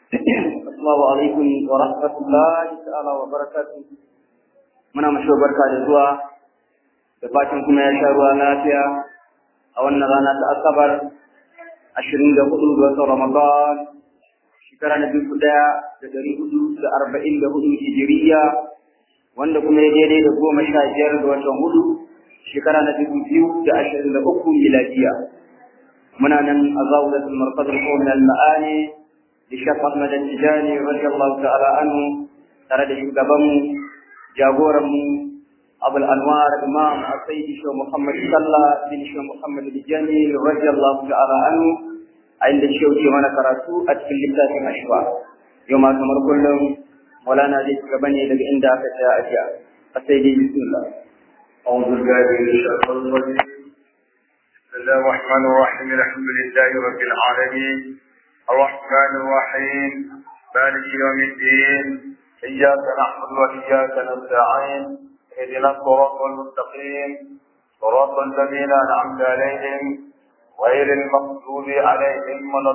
Assalamu alaikum wa rahmatullahi ta'ala wa barakatuh. Muna mashi barka da zuwa da fatan kuma ya sha ruwa lafiya a wannan rana ta Asabar ashirin da hudu ga watan Ramadan shekara na dubu ɗaya da ɗari hudu da arba'in da hudu hijiriya wanda kuma ya daidai da goma sha biyar ga watan hudu shekara na dubu biyu da ashirin da uku miladiya. Muna nan a zawulatul marfadul qawmin al-ma'ani Bishop Ahmad Tijani radiyallahu ta'ala anhu tare da shugabanmu jagoranmu Abul Anwar Imam Sayyidi Shehu Muhammad Sallah bin Shehu Muhammad Tijani radiyallahu ta'ala anhu a inda Shehu ke mana karatu a cikin littafin Ashwa yau ma kamar kullum Maulana zai ci gaba ne daga inda aka tsaya a jiya a Sayyidi Bismillah أعوذ بالله من الشيطان الرجيم بسم الله الرحمن الرحيم الحمد لله رب العالمين الرحمن الرحيم مالك يوم الدين إياك نعبد وإياك نستعين اهدنا الصراط المستقيم صراط الذين أنعمت عليهم غير المغضوب عليهم ولا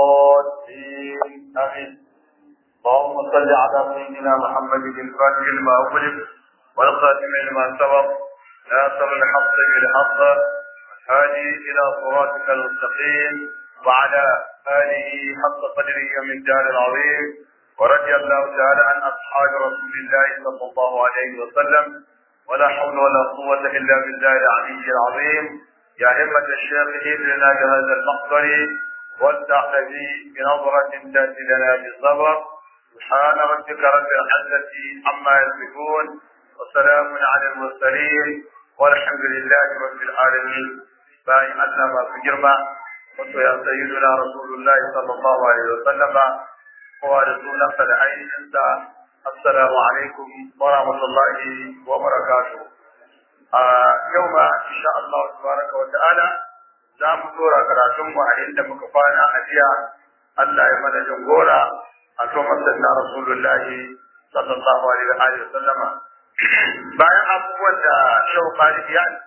الضالين آمين اللهم صل على سيدنا محمد الفاتح لما أغلق والخاتم لما سبق ناصر الحق بالحق هادي إلى صراطك المستقيم وعلى آله حق قدره من دار العظيم ورضي الله تعالى عن أصحاب رسول الله صلى الله عليه وسلم ولا حول ولا قوة إلا بالله العلي العظيم يا همة الشيخ إذ لنا بهذا المقدر والتعتدي بنظرة تأتي لنا بالصبر سبحان ربك رب العزة عما يصفون وسلام على المرسلين والحمد لله رب العالمين باي الله ما في جرمه wato ya sayyiduna rasulullahi sallallahu alaihi wasallam kowa da sunansa da ainihinsa assalamu alaikum wa rahmatullahi wa barakatuh a yau ma insha Allah tabaraka wa ta'ala za mu dora karatun mu a inda muka kwana a jiya Allah ya mana jagora a to masalla rasulullahi sallallahu alaihi wa sallama bayan abubuwan da shauƙari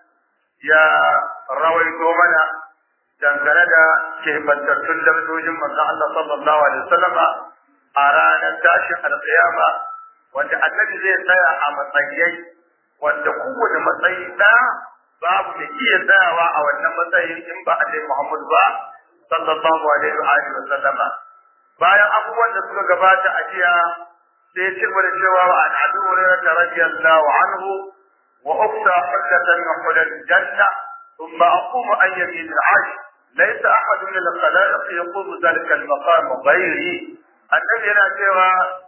ya rawaito mana dangane da keɓantattun darajojin manzon Allah sallallahu alaihi wasallam a ranar tashin alƙiyama wanda annabi zai tsaya a matsayai wanda kowane matsayi ɗaya babu da iya tsayawa a wannan matsayin in ba Annabi Muhammad ba sallallahu alaihi wa alihi wasallam bayan abubuwan da suka gabata a jiya sai ya ci gaba da cewa wa an Abu Hurairah radiyallahu anhu wa ukta hullatan min hulal janna ثم أقوم عن يمين العرش ليس أحد من الخلائق يقوم ذلك المقام غيري النبي yana cewa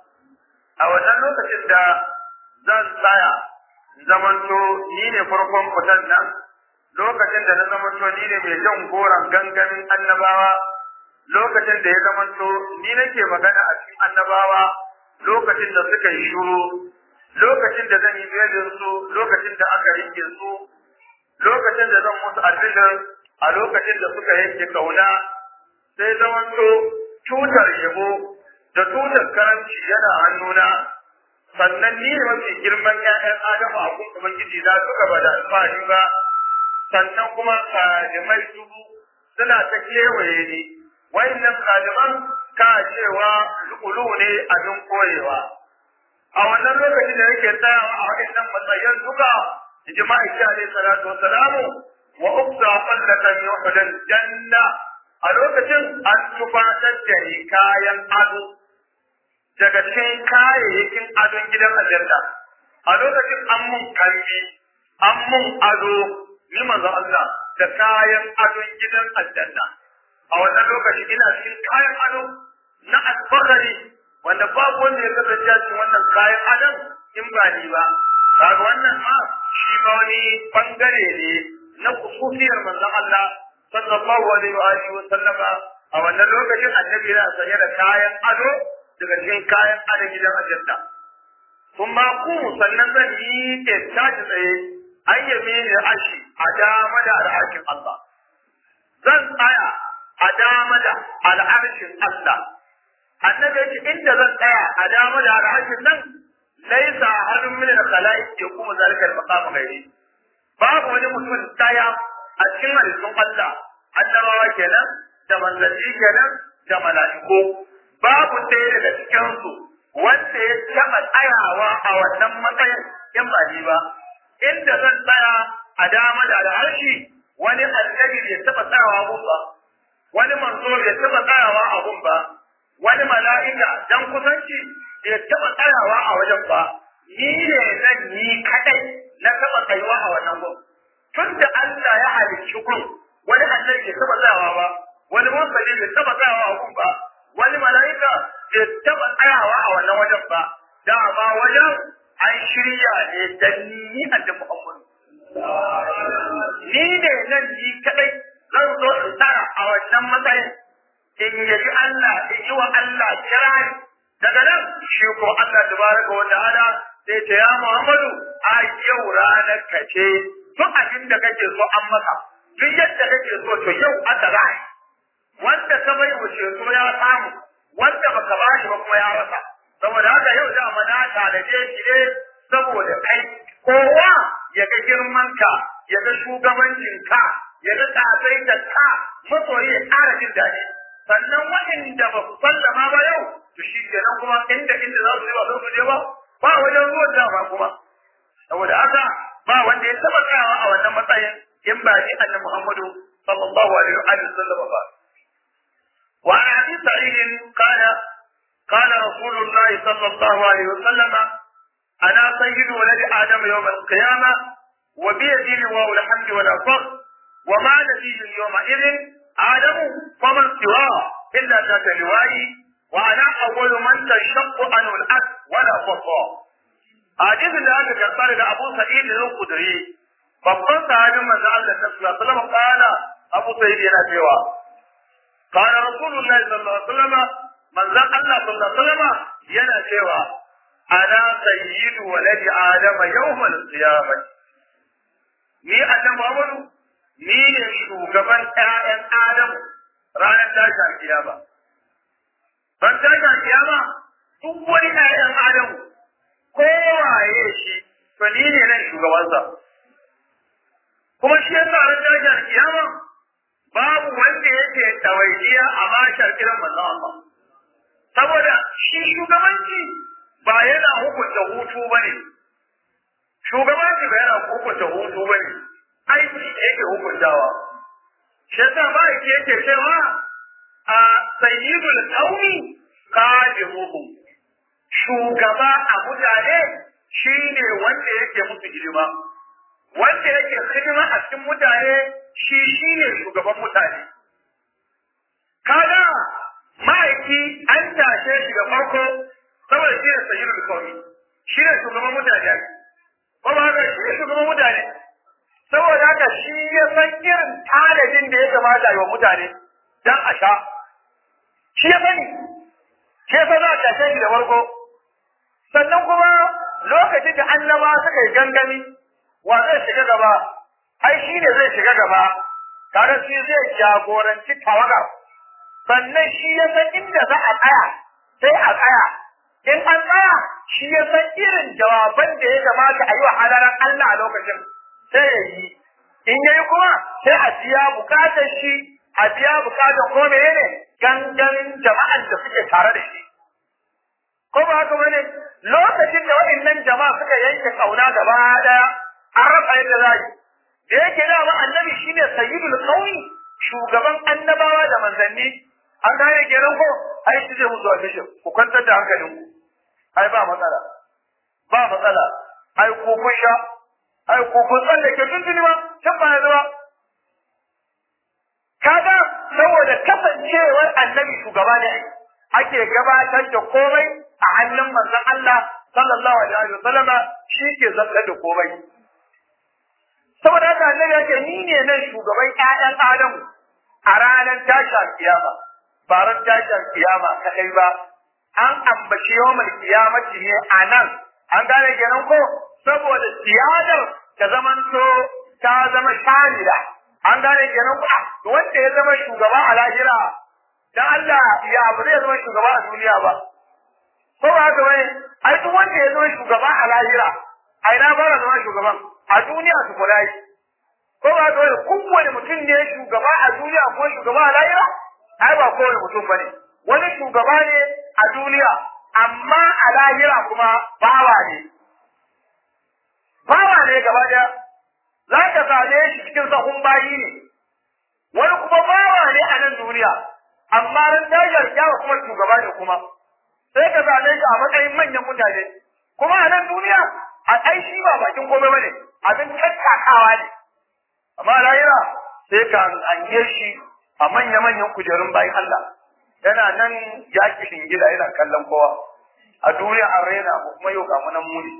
a wannan lokacin da zan tsaya zamanto ni ne farkon fitan nan lokacin da na zamanto ni ne mai jan goron gangamin annabawa lokacin da ya zamanto ni nake magana a cikin annabawa lokacin da suka yi shuru lokacin da zan yi belin su lokacin da aka rike su lokacin da zan musu albishir a lokacin da suka yanke kauna sai zamanto tutar yabo da tutar karanci yana hannuna sannan ni ne mafi girman ƴaƴan adamu a kun ubangiji na suka bada alfahari ba sannan kuma kadimai dubu suna ta kewaye ni wayannan kadiman ka cewa lulu ne abin koyewa a wannan lokacin da yake tsayawa a waɗannan matsayin duka jima'i alaihi salatu wassalamu wa uksa qallatan yuhdal janna a lokacin an tufatar da ni kayan ado daga cikin kayayyakin adon gidan aljanna a lokacin an mun kalli an mun ado ni manzo Allah da kayan adon gidan aljanna a wannan lokaci ina cikin kayan ado na alfahari wanda babu wanda ya kasance cikin wannan kayan adon in ba ni ba kaga wannan ma shi ba wani bangare ne na kususiyar manzon Allah sallallahu alaihi wa alihi wa sallama a wannan lokacin annabi yana sanye da kayan ado daga cikin kayan ado gidan aljanna kuma ku sannan zan yi ke tashi tsaye an yame ne ashi a dama da al'arshin Allah zan tsaya a dama da al'arshin Allah annabi ya ce inda zan tsaya a dama da al'arshin nan laisa hannun min al-khalaiq ya kuma zalika al-maqam ghairi babu wani mutum daya a cikin halittun Allah annabawa kenan da manzanni kenan da mala'iku babu ɗaya daga cikinsu wanda ya taɓa tsayawa a wannan matsayin in ba ni ba inda zan tsaya a dama da al'arshi wani annabi bai taɓa tsayawa gun ba wani manzo bai taɓa tsayawa a gun ba wani mala'ika dan kusanci bai taɓa tsayawa a wajen ba ni ne nan ni kadai na taɓa tsayuwa a wannan gun tun da Allah ya halicci gun wani annabi bai taɓa tsayawa ba wani mursali bai taɓa tsayawa a gun ba wani mala'ika bai taɓa tsayawa a wannan wajen ba dama wajen an shirya ne dan ni annabi Muhammad ni ne nan ni kadai zan zo in tsara a wannan matsayin in yaji Allah in yi wa Allah kirari daga nan shi ko Allah tabaraka wa ta'ala sai ta ya Muhammadu a yau ranar ka ce duk abin da kake so an maka duk yadda kake so to yau aka ra'ayi wanda ka bai wuce so ya samu wanda baka bashi ba kuma ya rasa saboda haka yau da mana talaje shi ne saboda kai kowa ya ga girman ka ya ga shugabancin ka ya ga tsatsai ka masoyi ya ƙara jin daɗi sannan waɗanda ba su sallama ba yau to shi kenan kuma inda inda za su je ba su je ba ba wajen ruwan dama kuma saboda haka ba wanda ya taɓa tsayawa a wannan matsayin in ba ni annabi Muhammadu sallallahu alaihi wa sallam ba وعن ابي سعيد قال قال رسول الله صلى الله عليه وسلم انا سيد ولد ادم يوم القيامه وبيدي لواء الحمد ولا فخر وما نبي يومئذ ادم فمن سواه الا ذات لوائي وانا اول من تشق عنه الارض ولا فصا حديث da aka karɓa daga Abu Sa'id al-Khudri babban sahabin manzo Allah sallallahu alaihi wasallam kana Abu Sa'id yana cewa قال رسول الله صلى الله عليه وسلم من ذا الله صلى الله عليه وسلم yana cewa ana sayyidu waladi adam yawmal qiyamah ni annabi Muhammadu ni ne shugaban ƴaƴan Adam ranar tashin kiyama ban tashin kiyama duk wani ƴaƴan Adam kowaye shi to ni ne nan shugabansa kuma shi yasa ran tashin kiyama babu wanda yake tawajiya a mashar kiran manzon Allah saboda shi shugabanci ba yana hukunta hutu bane shugabanci ba yana hukunta hutu bane aiki yake hukuntawa shi yasa ba yake yake cewa a sayyidul qaumi qadimuhum shugaba a mutane shine wanda yake musu hidima wanda yake hidima a cikin mutane shi shi ne shugaban mutane. Kaga ma'aiki an tashe shi da farko saboda shi ne sayyidul kawai shi ne shugaban mutane. Ba ba haka shi ne shugaban mutane. Saboda haka shi ya san irin tanadin da ya kamata yi wa mutane don a sha. Shi ya sani. Shi ya za a tashe shi da farko. Sannan kuma lokacin da annaba suka yi gangami wa zai shiga gaba ai shi ne zai shiga gaba tare shi zai jagoranci tawagar sannan shi ya san inda za a tsaya sai a tsaya in an tsaya shi ya san irin jawaban da ya kamata a yi wa halaran Allah a lokacin sai ya yi in ya yi kuma sai a biya bukatar shi a biya bukatar ko menene gangamin jama'an da suke tare da shi ko ba haka bane lokacin da waɗannan jama'a suka yanke kauna gaba daya an rasa yadda za yi da yake da ba annabi shine sayyidul qaumi shugaban annabawa da manzanni an gane kenan ko ai shi zai musu albishir ku kwantar da hankalin ku ai ba matsala ba matsala ai ku kun sha ai ku kun tsallake tuntuni ma can ba zuwa kaga saboda kasancewar annabi shugaba ne ake gabatar da komai a hannun manzon Allah sallallahu alaihi wasallam shi ke zartar da komai saboda haka annabi yake ni ne nan shugaban ƴaƴan Adamu a ranar tashin kiyama ba ran tashin kiyama kadai ba an ambaci yawmal kiyamati ne a nan an gane kenan ko saboda siyadar ta zamanto ta zama shamila an gane kenan ko wanda ya zama shugaba a lahira dan Allah ya ba zai zama shugaba a duniya ba ko ba haka bane ai duk wanda ya zama shugaba a lahira ai na fara zama shugaban a duniya su kula yi ko ba ga wani kowane mutum ne shugaba a duniya ko shugaba a lahira ai ba kowane mutum bane wani shugaba ne a duniya amma a lahira kuma bawa ne bawa ne gaba daya za ka same shi cikin sahun bayi ne wani kuma bawa ne a nan duniya amma ran tashar kyawa kuma shugaba ne kuma sai ka same shi a matsayin manyan mutane kuma a nan duniya a ai shi ba bakin komai bane abin tattakawa ne amma lahira sai ka ange shi a manya-manyan kujerun bayan Allah yana nan ya kishin gida yana kallon kowa a duniya an raina mu kuma yau kamu nan muni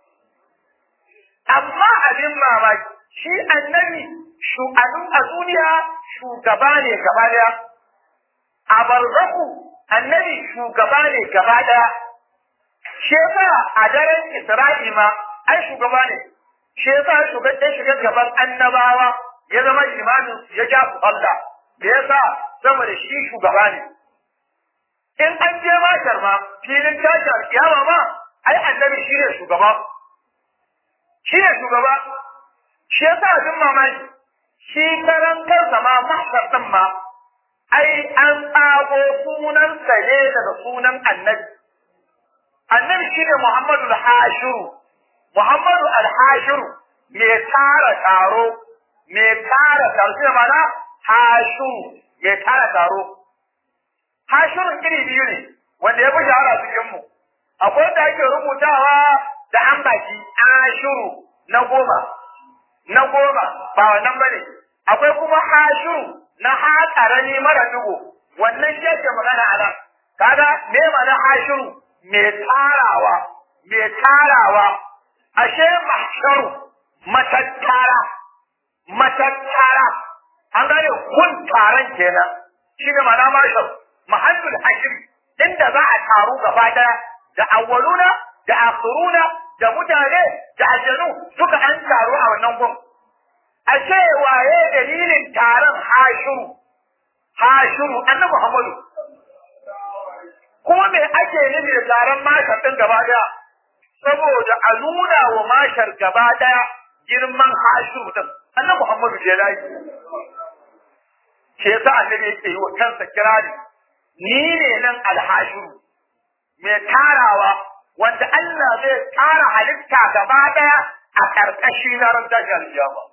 amma abin mamaki shi annabi shu'anun a duniya shugaba ne gaba daya a barzaku annabi shugaba ne gaba daya shi yasa a daren Isra'i ma ai shugaba ne shi yasa shugaban shiga gaban annabawa ya zama limamin ya ja su Allah da yasa saboda shi shugaba ne in an je mashar ma filin tashar kiyama ma ai annabi shi ne shugaba shi ne shugaba shi yasa abin mamaki shi karan kansa ma mahsar din ma ai an tsago sunansa ne daga sunan annabi annabi shi ne Muhammadu al-Hashiru Muhammadu al-Hashiru mai tara taro mai tara taro shi mana Hashiru mai tara taro Hashirun iri biyu ne wanda ya fi shahara cikin mu akwai da ake rubutawa da an baki Hashiru na goma na goma ba wannan bane akwai kuma Hashiru na haƙarani mara dugo wannan shi yake magana a nan kaga me ma'ana Hashiru mai tarawa, mai tarawa, ashe mahsharu matattara, matattara, an gane kun taron kenan, shi ne mana mashar, mahallul hashiri, inda za a taru gaba daya da awwaluna, da akhiruna, da mutane, da aljanu duka an taru a wannan gun. Ashe waye dalilin taron hashiru, hashiru, annabi Muhammadu, kuma me ake nufi da taron mashar ɗin gaba daya saboda a nuna wa mashar gaba daya girman hashiru ɗin annabi Muhammadu ke layi ke sa annabi yake yi wa kansa kirari ni ne nan alhashiru mai tarawa wanda Allah zai tara halitta gaba daya a karkashi na ran tashi alkiyama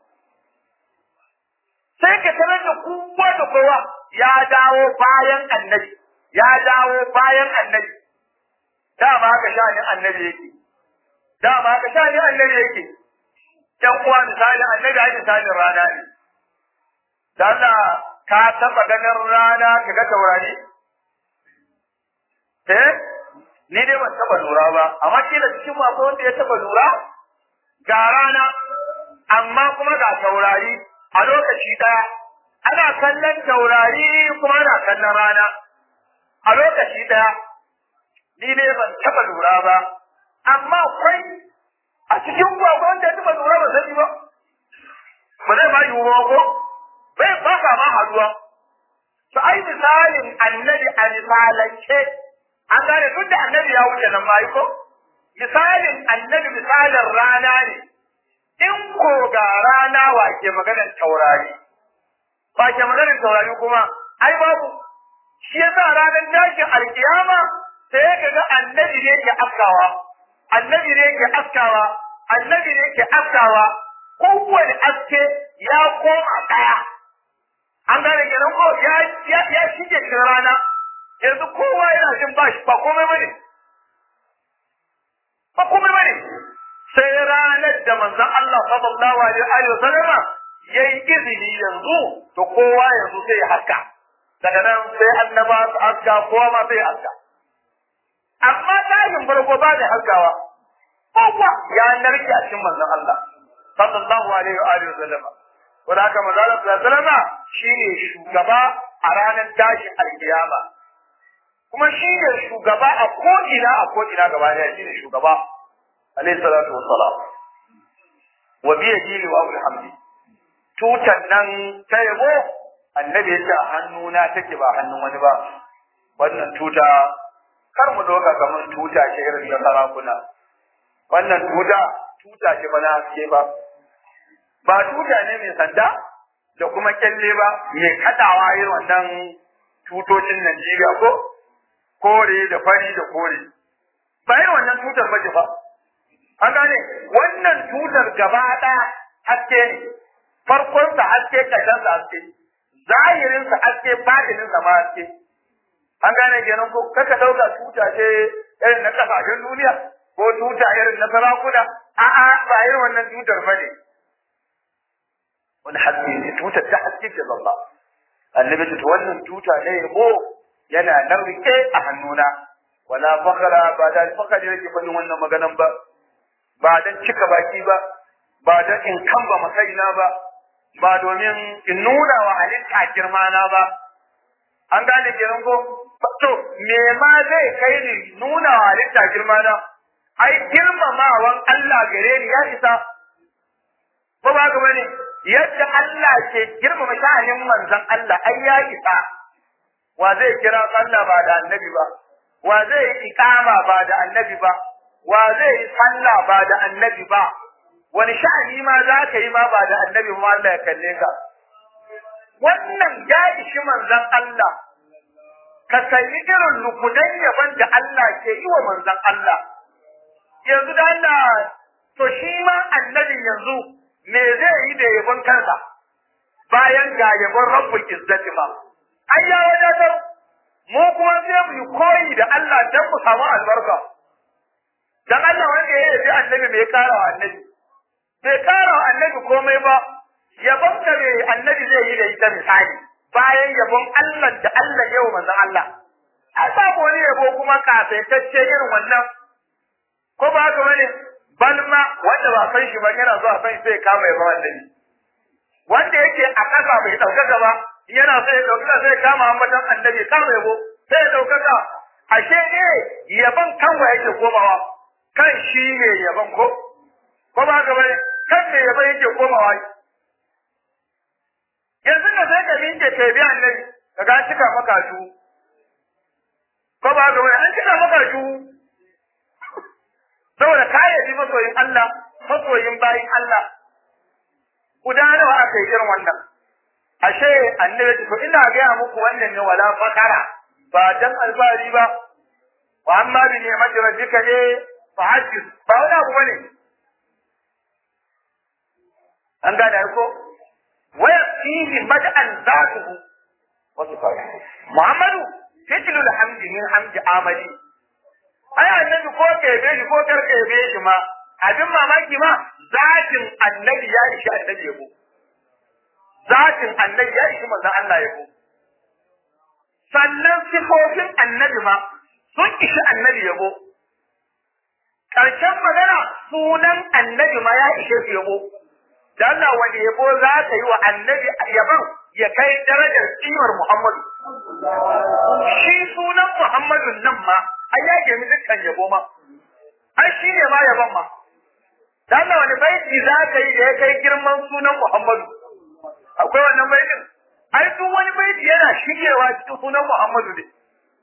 sai ka tarar da kowa da kowa ya dawo bayan annabi ya dawo bayan annabi dama haka shanin annabi yake dama haka shanin annabi yake ɗan uwa misali annabi ai misalin rana ne da Allah ka taba ganin rana ka ga taurari eh ni dai ban taba lura ba amma kila cikin mu akwai wanda ya taba lura ga rana amma kuma ga taurari a lokaci daya ana kallon taurari kuma ana kallon rana a lokaci ɗaya ni ne ban taɓa lura ba amma akwai a cikin gwagwa wanda ya taɓa lura ba sani ba ba zai ma yiwuwa ko bai ba ka ma haduwa to ai misalin annabi a misalance an gane duk da annabi ya wuce nan ma ko misalin annabi misalin rana ne in ko ga rana wa ke maganar taurari ba ke maganar taurari kuma ai babu shi yasa ranar tashin alkiyama sai ya ga annabi ne ke afkawa annabi ne ke afkawa annabi ne ke afkawa kowane aske ya koma daya an gane kenan ko ya ya ya shige cikin rana yanzu kowa yana jin ba shi ba komai bane ba komai bane sai ranar da manzon Allah sallallahu alaihi wa sallama yayi izini yanzu to kowa yanzu sai ya haska daga nan sai annaba su haska kowa ma sai haska amma tashin farko ba da haskawa kowa ya narke a cikin manzon Allah sallallahu alaihi wa alihi wasallam wanda haka manzon Allah sallallahu alaihi wasallam shine shugaba a ranar tashin alkiyama kuma shine shugaba a ko ina a ko ina gaba daya shine shugaba alaihi salatu wassalam wa bi yadihi wa abul hamdi tutan nan ta yabo annabi yace a hannuna take ba hannun wani ba wannan tuta kar mu doka kamar tuta ce irin ta sarakuna wannan tuta tuta ce ba na haske ba ba tuta ne mai sanda da kuma kyalle ba mai kadawa irin wannan tutocin Najeriya ko kore da fari da kore ba irin wannan tutar ba ce fa an gane wannan tutar gaba ɗaya haske ne farkonsa haske ƙarshensa haske zahirinsa haske fadininsa ma haske an gane kenan ko kaka ɗauka tuta ce irin na ƙasashen duniya ko tuta irin na sarakuna a'a ba irin wannan tutar ba ne wani haske ne tutar ta haske ce babba annabi ta wannan tuta ne ko yana nan rike a hannuna wala fakara ba da fakari yake faɗin wannan maganan ba ba dan cika baki ba ba dan in kamba makaina ba ba domin in nuna wa halitta girma na ba an gane kenan ko to me ma zai kai ni nuna wa halitta girma na ai girmamawan Allah gare ni ya isa ko ba ga bane yadda Allah ke girmama sha'anin manzon Allah ai ya isa wa zai kira sallah ba da annabi ba wa zai yi iqama ba da annabi ba wa zai yi sallah ba da annabi ba wani sha'ani ma za ka yi ma ba da annabi ma Allah ya kalle ka wannan ya ishi manzon Allah ka sayi irin lukudan yaban da Allah ke yi wa manzon Allah yanzu da Allah to shi ma annabin yanzu me zai yi da yabon kansa bayan ga yabon rabbul izzati ma ai ya wadatar mu kuma sai mu yi koyi da Allah dan mu samu albarka dan Allah wanda ya yabi annabi mai kara wa annabi bai kara wa annabi komai ba yabon da mai annabi zai yi da ita misali bayan yabon Allah da Allah yau manzon Allah a samu wani yabo kuma kasaitacce irin wannan ko ba haka bane balma wanda ba san shi ba yana zuwa san sai kama yabon annabi wanda yake a ƙasa bai ɗaukaka ba yana so ya ɗaukaka sai kama ambatan annabi kama yabo sai ya ɗaukaka ashe ne yaban kanwa yake komawa kan shi ne yaban ko ko ba haka bane kan me yaban yake komawa yanzu da sai ka miƙe ka bi annabi ka ga cika maka su ko ba haka bane an cika maka su saboda ka yabi masoyin Allah masoyin bayin Allah guda nawa aka yi irin wannan ashe annabi to ina gaya muku wannan ne wala fakara ba dan albari ba wa amma bi ni'mati rabbika ne fa hajjis ba wani abu bane an gane ko waya fihi mad'an zatuhu wa sifatuhu muhammadu fitlul hamdi min hamdi amali ai annabi ko kebe shi ko kar kebe shi ma abin mamaki ma zatin annabi ya ishi annabi yabo zatin annabi ya ishi manzon Allah yabo sannan sifofin annabi ma sun ishi annabi yabo karshen magana sunan annabi ma ya ishe su yabo da Allah wani yabo za ka yi wa annabi yaban ya kai darajar kimar Muhammadu shi sunan Muhammadun nan ma ai ya gemi dukkan yabo ma ai shi ne ma yaban ma da Allah wani baiti za ka yi da ya kai girman sunan Muhammadu akwai wannan baitin ai duk wani baiti yana shigewa cikin sunan Muhammadu ne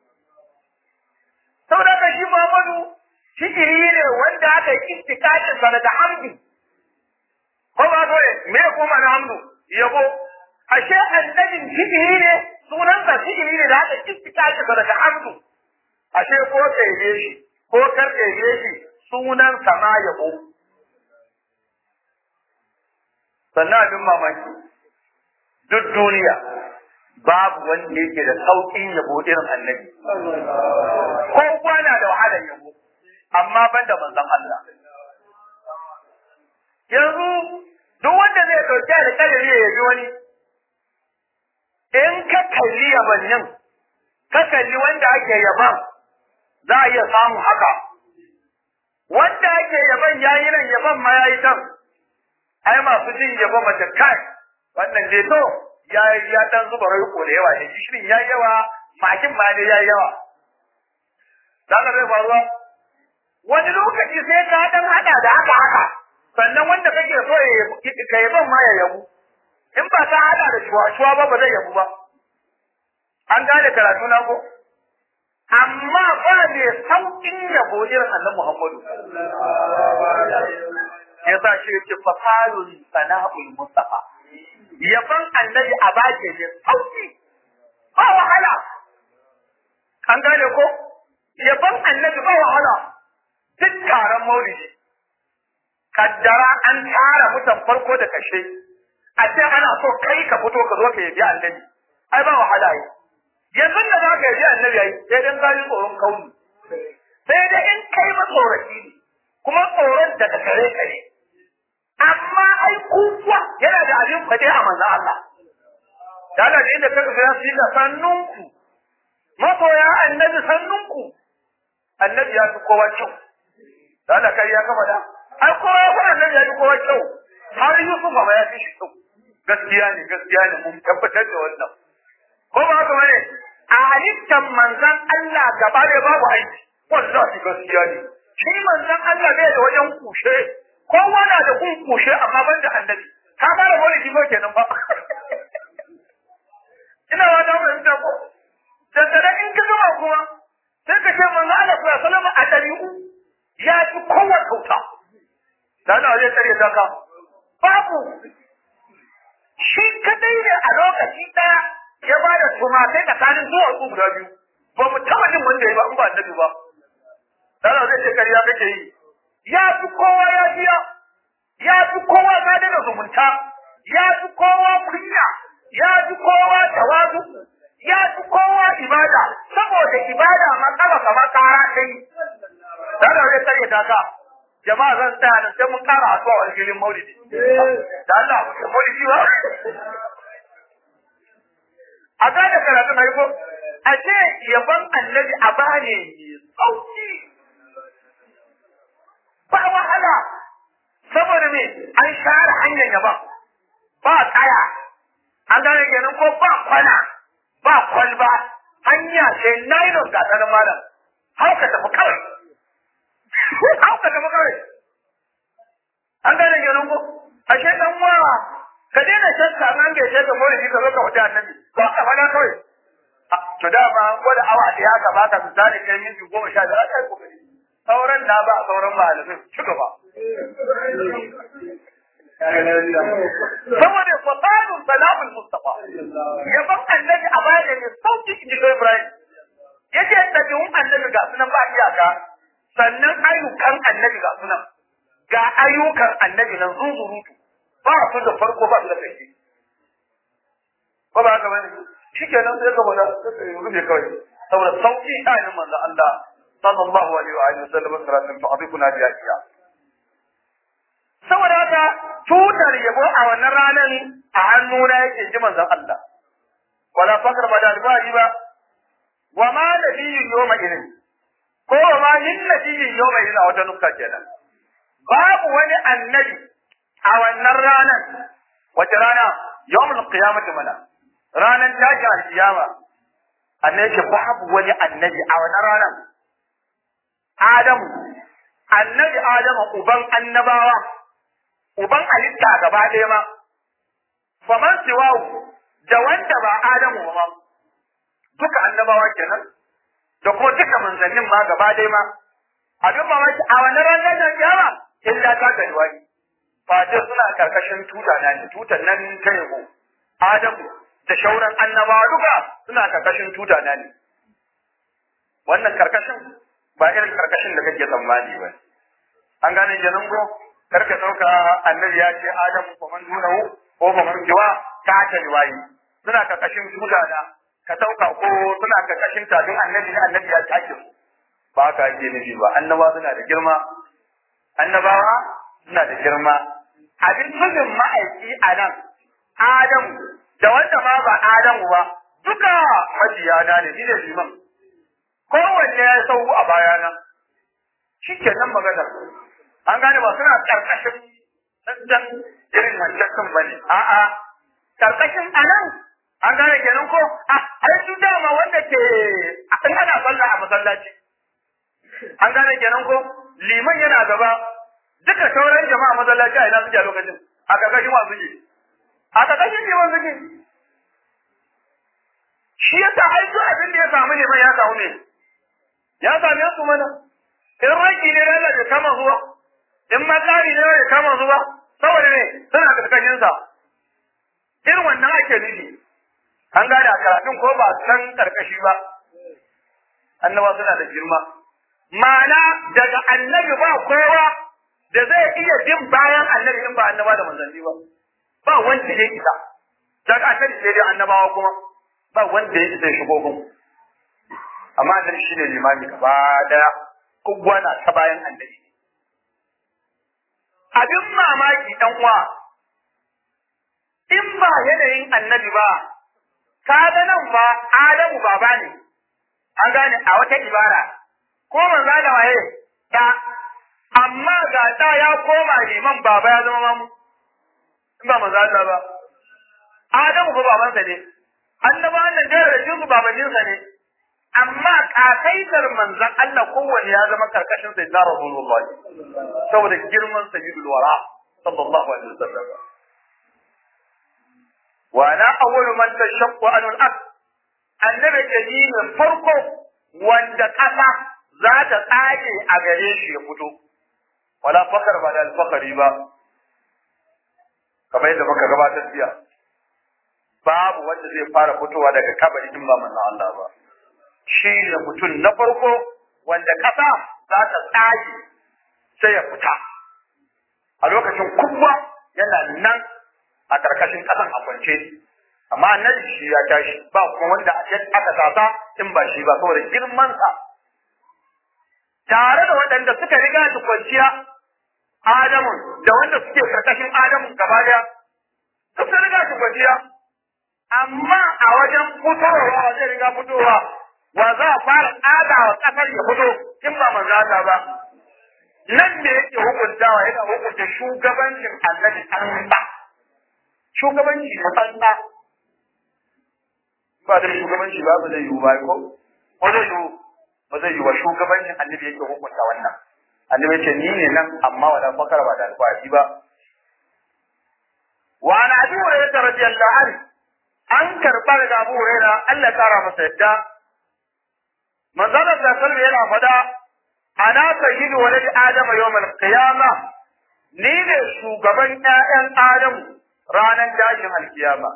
saboda ka shi Muhammadu shigiri ne wanda aka yi istikatin sa daga hamdi ko ba ko me ya koma na hamdu yabo ashe annabin shigiri ne sunan sa shigiri ne da aka yi istikatin sa daga hamdu ashe ko kai shi ko kar kai shi sunan sa ma yabo sannan abin mamaki duk duniya babu wanda yake da sauƙin yabo irin annabi kowa na da wahalar yabo amma ban da manzon Allah yanzu duk wanda zai ɗauki alƙalami ya yabi wani in ka kalli yabannin ka kalli wanda ake yaban za a iya samun haka wanda ake yaban yayi nan yaban ma yayi can ai masu jin yabo mace kai wannan dai to ya ya dan zuba rai ko da yawa ne gishirin ya yawa makin ma ne ya yawa zaka zai faruwa wani lokaci sai ka dan hada da haka haka sannan wanda kake so ya ka yaban ma ya yabu in ba ka hada da shuwa ba ba zai yabu ba an gane karatu na ko amma ba ne saukin yabo irin annabi Muhammadu yasa shi yake fasalun sana'ul mustafa yaban annabi a bace ne sauki ba wahala an gane ko yaban annabi ba wahala duk taron maulidi kaddara an tara mutan farko da kashe a ce ana so kai ka fito ka zo ka yabi annabi ai ba wahala yi yanzu da za ka yabi annabi ai sai dan gani tsoron kauni sai dai in kai matsoraci ne kuma tsoron daga gare ka ne amma ai kuwa yana da abin fade a manzo Allah da Allah da inda kaga ya fi sannunku masoya annabi sannunku annabi ya fi kowa kyau da Allah kai ya kama da ai kowa ya fi annabi ya fi kowa kyau har Yusuf ma ya fi shi kyau gaskiya ne gaskiya ne mun tabbatar da wannan ko ba haka bane a halittar manzon Allah gaba da babu aiki wallahi gaskiya ne shi manzon Allah bai da wajen kushe kowa na da kun kushe amma ban da annabi ka fara wani kimo kenan ba ina ba da mun ta ko da in ka gama kuma sai ka ce manzo Allah sallallahu alaihi wasallam a dariu ya ci kowa kauta dan Allah zai tare da ka babu shi kadai ne a lokaci daya ya ba da tumatai tsakanin zuwa uku guda biyu ba mu taba jin wanda ya ba in ba annabi ba dan Allah zai ce kariya kake yi ya fi kowa ya biya ya fi kowa sadar da zumunta ya fi kowa kunya ya fi kowa tawazu ya fi kowa ibada saboda ibada matsala kamar kara ta yi da zai tsare ta ka jama'a zan tsaya da sai mun kara a zuwa filin maulidi da Allah da maulidi ba a gane karatu na ko a ce yaban annabi a bane sauki ba wahala saboda me an share hanyar yaban ba tsaya an gane kenan ko ba kwana ba kwalba hanya ce nylon ga tsanin malam hauka tafi kawai hauka tafi kawai an gane kenan ko ashe dan wa ka daina shakka an ga shakka maulidi ka zo ka wuce annabi ko ka fada kawai to da ba gwada awa ɗaya ka baka misali kai minti goma sha biyar kai kokari sauran na ba sauran malamin ci gaba saboda fasalun salamun mustafa yaban annabi a baya ne sauki in ji ibrahim yace ɗabi'un annabi ga sunan ba iyaka sannan ayyukan annabi ga sunan ga ayyukan annabi nan zunzurutu ba su da farko ba su da ƙarshe ko ba haka bane shikenan sai ka bada rufe kawai saboda sauki ayin manzo Allah sallallahu alaihi wa alihi wasallam sallallahu fa abikuna biya iya saboda haka tutar yabo a wannan ranar a hannuna yake ji manzon Allah wala fakar ba da albari ba wa ma nabiyyun yawma idin ko wa ma min nabiyyun yawma idin a wata nukta kenan babu wani annabi a wannan ranar wace rana yawmul qiyamati mana ranar tashin alkiyama annabi ce babu wani annabi a wannan ranar Adamu annabi Adamu uban annabawa uban halitta gaba ɗaya ma faman siwawu da wanda ba Adamu ba duka annabawa kenan da kuma duka manzannin ma gaba ɗaya ma abin mamaki a wannan ranar da kiyama illa ta gani wani fata suna karkashin tuta na ne tutan nan ta yabo Adamu da shauran annabawa duka suna karkashin tuta na ne wannan karkashin ba irin karkashin da kake tsammani ba an gane kenan ko karka dauka annabi ya ce Adamu ko man dunahu ko ba man jiwa ta ta riwayi suna karkashin tuta na ka dauka ko suna karkashin tabin annabi ne annabi ya take su ba ka ake nufi ba annabawa suna da girma annabawa suna da girma abin nufin ma'aiki a nan Adamu da wanda ma ba Adamu ba duka majiyana ne ni ne liman kowanne ya sau a bayana shi ke nan magana an gane ba suna karkashin dandan irin wancan kan bane a'a karkashin anan an gane kenan ko a ai su dama wanda ke in ana sallah a masallaci an gane kenan ko liman yana gaba duka sauran jama'a masallaci a ina suke a lokacin a karkashin wa suke a karkashin liman suke shi yasa ai duk abin da ya samu liman ya samu ne ya same su mana in raki ne da bai kama zuwa in matsari ne bai kama zuwa saboda ne suna karkashin sa irin wannan ake nufi an gane a karatun ko ba san karkashi ba annaba suna da girma ma'ana daga annabi ba kowa da zai iya bin bayan annabi in ba annaba da manzanni ba ba wanda ya isa daga annabi sai dai annabawa kuma ba wanda ya isa ya shigo gun amma annabi shine limami gaba daya kowa na ta bayan annabi abin mamaki dan uwa in ba yanayin annabi ba ka ga nan fa Adamu baba ne an gane a wata ibara ko manzo da waye da amma ga da ya koma liman baba ya zama mamu in ba manzo Allah ba Adamu fa babansa ne annabawan nan da rajin babaninsa ne amma kakaitar manzon Allah kowanne ya zama karkashin sai da Rasulullah saboda girman sayyidul wara sallallahu alaihi wasallam wa ana awwalu man tashaqqu anul ard annabi ke ni ne farko wanda kasa za ta tsage a gare shi ya fito wala fakar ba da alfakari ba kamar yadda muka gabatar jiya babu wanda zai fara fitowa daga kabari in ba manzon Allah ba shi ne mutum na farko wanda ƙasa za ta tsage sai ya fita a lokacin kuma yana nan a ƙarƙashin ƙasan a kwance amma annabi shi ya tashi ba kuma wanda aka sasa in ba shi ba saboda girmansa tare da waɗanda suka riga shi kwanciya Adamu da wanda suke ƙarƙashin Adamu gaba daya duk sun riga shi kwanciya amma a wajen fitowa wajen riga fitowa wa za a fara tsada wa ƙasar ya fito in ba manzo Allah ba nan ne yake hukuntawa yana hukunta shugabancin annabi an ba shugabanci na tsantsa ba da shugabanci ba ba zai yiwu ba ko ko zai yiwu ba zai yiwu ba shugabancin annabi yake hukunta wannan annabi ya ce ni ne nan amma wala fakara ba da alfahari ba wa an abi hurairah radiyallahu anhu an karɓa daga abu hurairah Allah ya kara masa yadda manzalar da salmi yana fada ana sayyidu walad adama yawmal qiyama ni ne shugaban ƴaƴan adamu ranar tashin alkiyama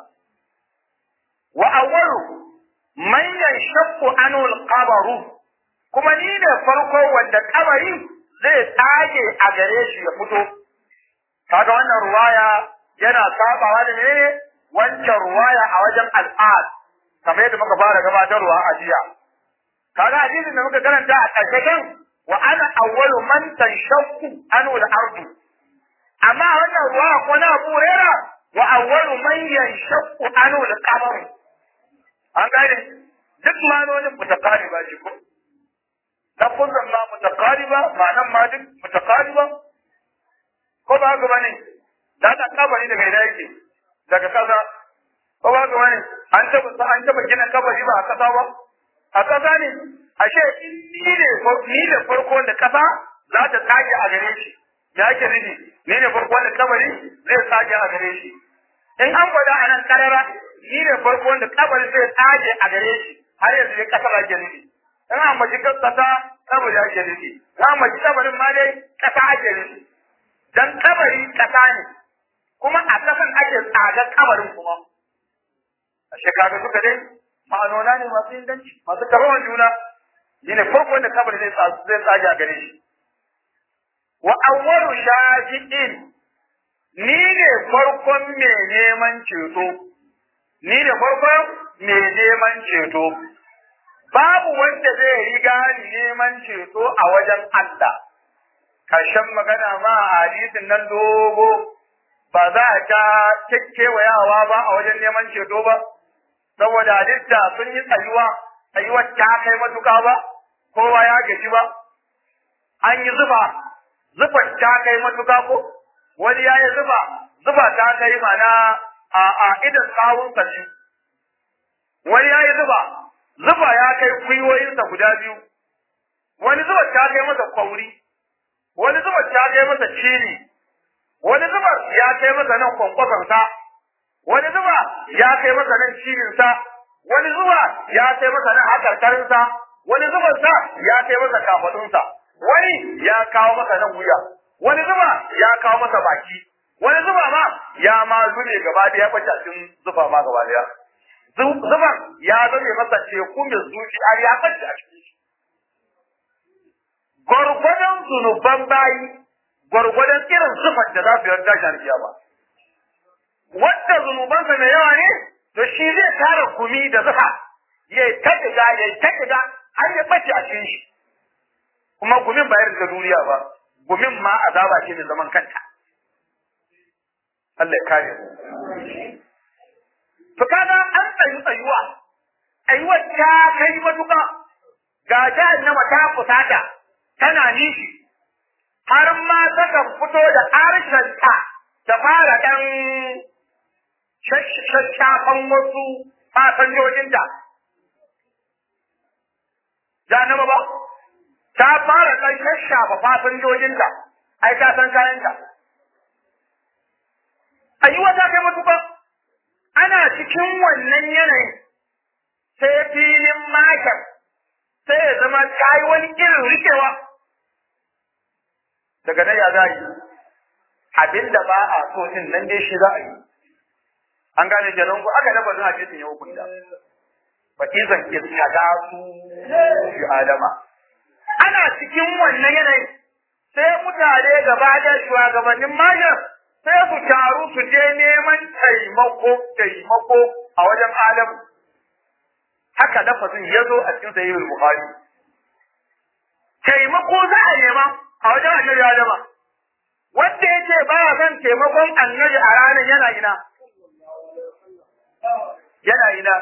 wa awwalu man yanshaqqu anhu alqabru kuma ni ne farko wanda kabari zai tsage a gare shi ya fito kaga wannan ruwaya yana sabawa da ne wancan ruwaya a wajen al'ad kamar yadda muka fara gabatarwa a jiya kaga hadisin da muka karanta a ƙarshen wa ana awwalu man tanshaqqu anhu al-ardu amma wannan ruwa ko na Abu Hurairah wa awwalu man yanshaqqu anhu al-qamar an gane duk manonin mutakariba shi ko lafuzan ma mutakariba ma'anan ma duk mutakariba ko ba haka bane da ta kabari daga ina yake daga kasa ko ba haka bane an taba an taba gina kabari ba a kasa ba a ƙasa ne ashe in ni ne ni ne farko da ƙasa za ta tsage a gare shi ya ake nufi ni ne farko da kabari zai tsage a gare shi in an gwada a nan karara ni ne farko da kabari zai tsage a gare shi har yanzu ne ƙasar ake nufi in an maji ƙasa kabari ake nufi in an maji kabarin ma dai ƙasa ake nufi dan kabari ƙasa ne kuma a ƙasan ake tsagar kabarin kuma ashe kaga suka dai ma'anona ne masu inganci masu karawan juna shi ne farko da kabar zai zai tsage a gare shi wa awwalu shafi'in ni ne farkon mai neman ceto ni ne farkon mai neman ceto babu wanda zai riga ni neman ceto a wajen Allah kashin magana ma a hadisin nan dogo ba za a ta kekkewayawa ba a wajen neman ceto ba saboda halitta sun yi tsayuwa tsayuwar ta kai matuka ba kowa ya gaji ba an yi zuba zubar ta kai matuka ko wani ya yi zuba zuba ta kai mana a a idan tsawon kashi wani ya yi zuba zuba ya kai gwiwoyinsa guda biyu wani zuba ta kai masa kwauri wani zuba ta kai masa ciri wani zuba ya kai masa nan kwankwasonsa wani zuba ya kai masa nan cirinsa wani zuba ya kai masa nan hakarkarinsa wani zubansa ya kai masa kafadunsa wani ya kawo masa nan wuya wani zuba ya kawo masa baki wani zuba ma ya ma zube gaba da ya bace cikin zuba ma gaba daya zuban ya zame masa teku mai zuci har ya bace a cikin shi zunuban bayi gwargwadon irin sufar da za su yi tashi alkiyama wanda zunubansa mai yawa ne to shi zai tara gumi da zufa ya ta diga ya ta diga har ya bace a cikin shi kuma gumin ba irin da duniya ba gumin ma azaba ce mai zaman kanta Allah ya kare mu to kaga an tsayu tsayuwa tsayuwa ta kai matuƙa ga jahannama ta kusata tana nishi har ma takan fito da harshenta ta fara ɗan shashafan wasu fasanjojinta. Jahannama ba, ta fara ɗan shashafa fasanjojinta, ai ta san kayanta. Ayyuwa ta kai matuƙa, ana cikin wannan yanayin sai filin makar sai ya zama ta yi wani irin rikewa. daga nan ya za yi abin da ba a so din nan dai shi za a yi an gane kenan ko aka dafa zan hadisin ya hukunta fa izan istada su fi adama ana cikin wannan yanayi sai mutane gaba da shugabannin majar sai su taru su je neman taimako taimako a wajen adamu haka lafazin ya zo a cikin sahihul bukhari taimako za a nema a wajen annabi Adama wanda ya ce ba son taimakon annabi a ranar yana ina yana ina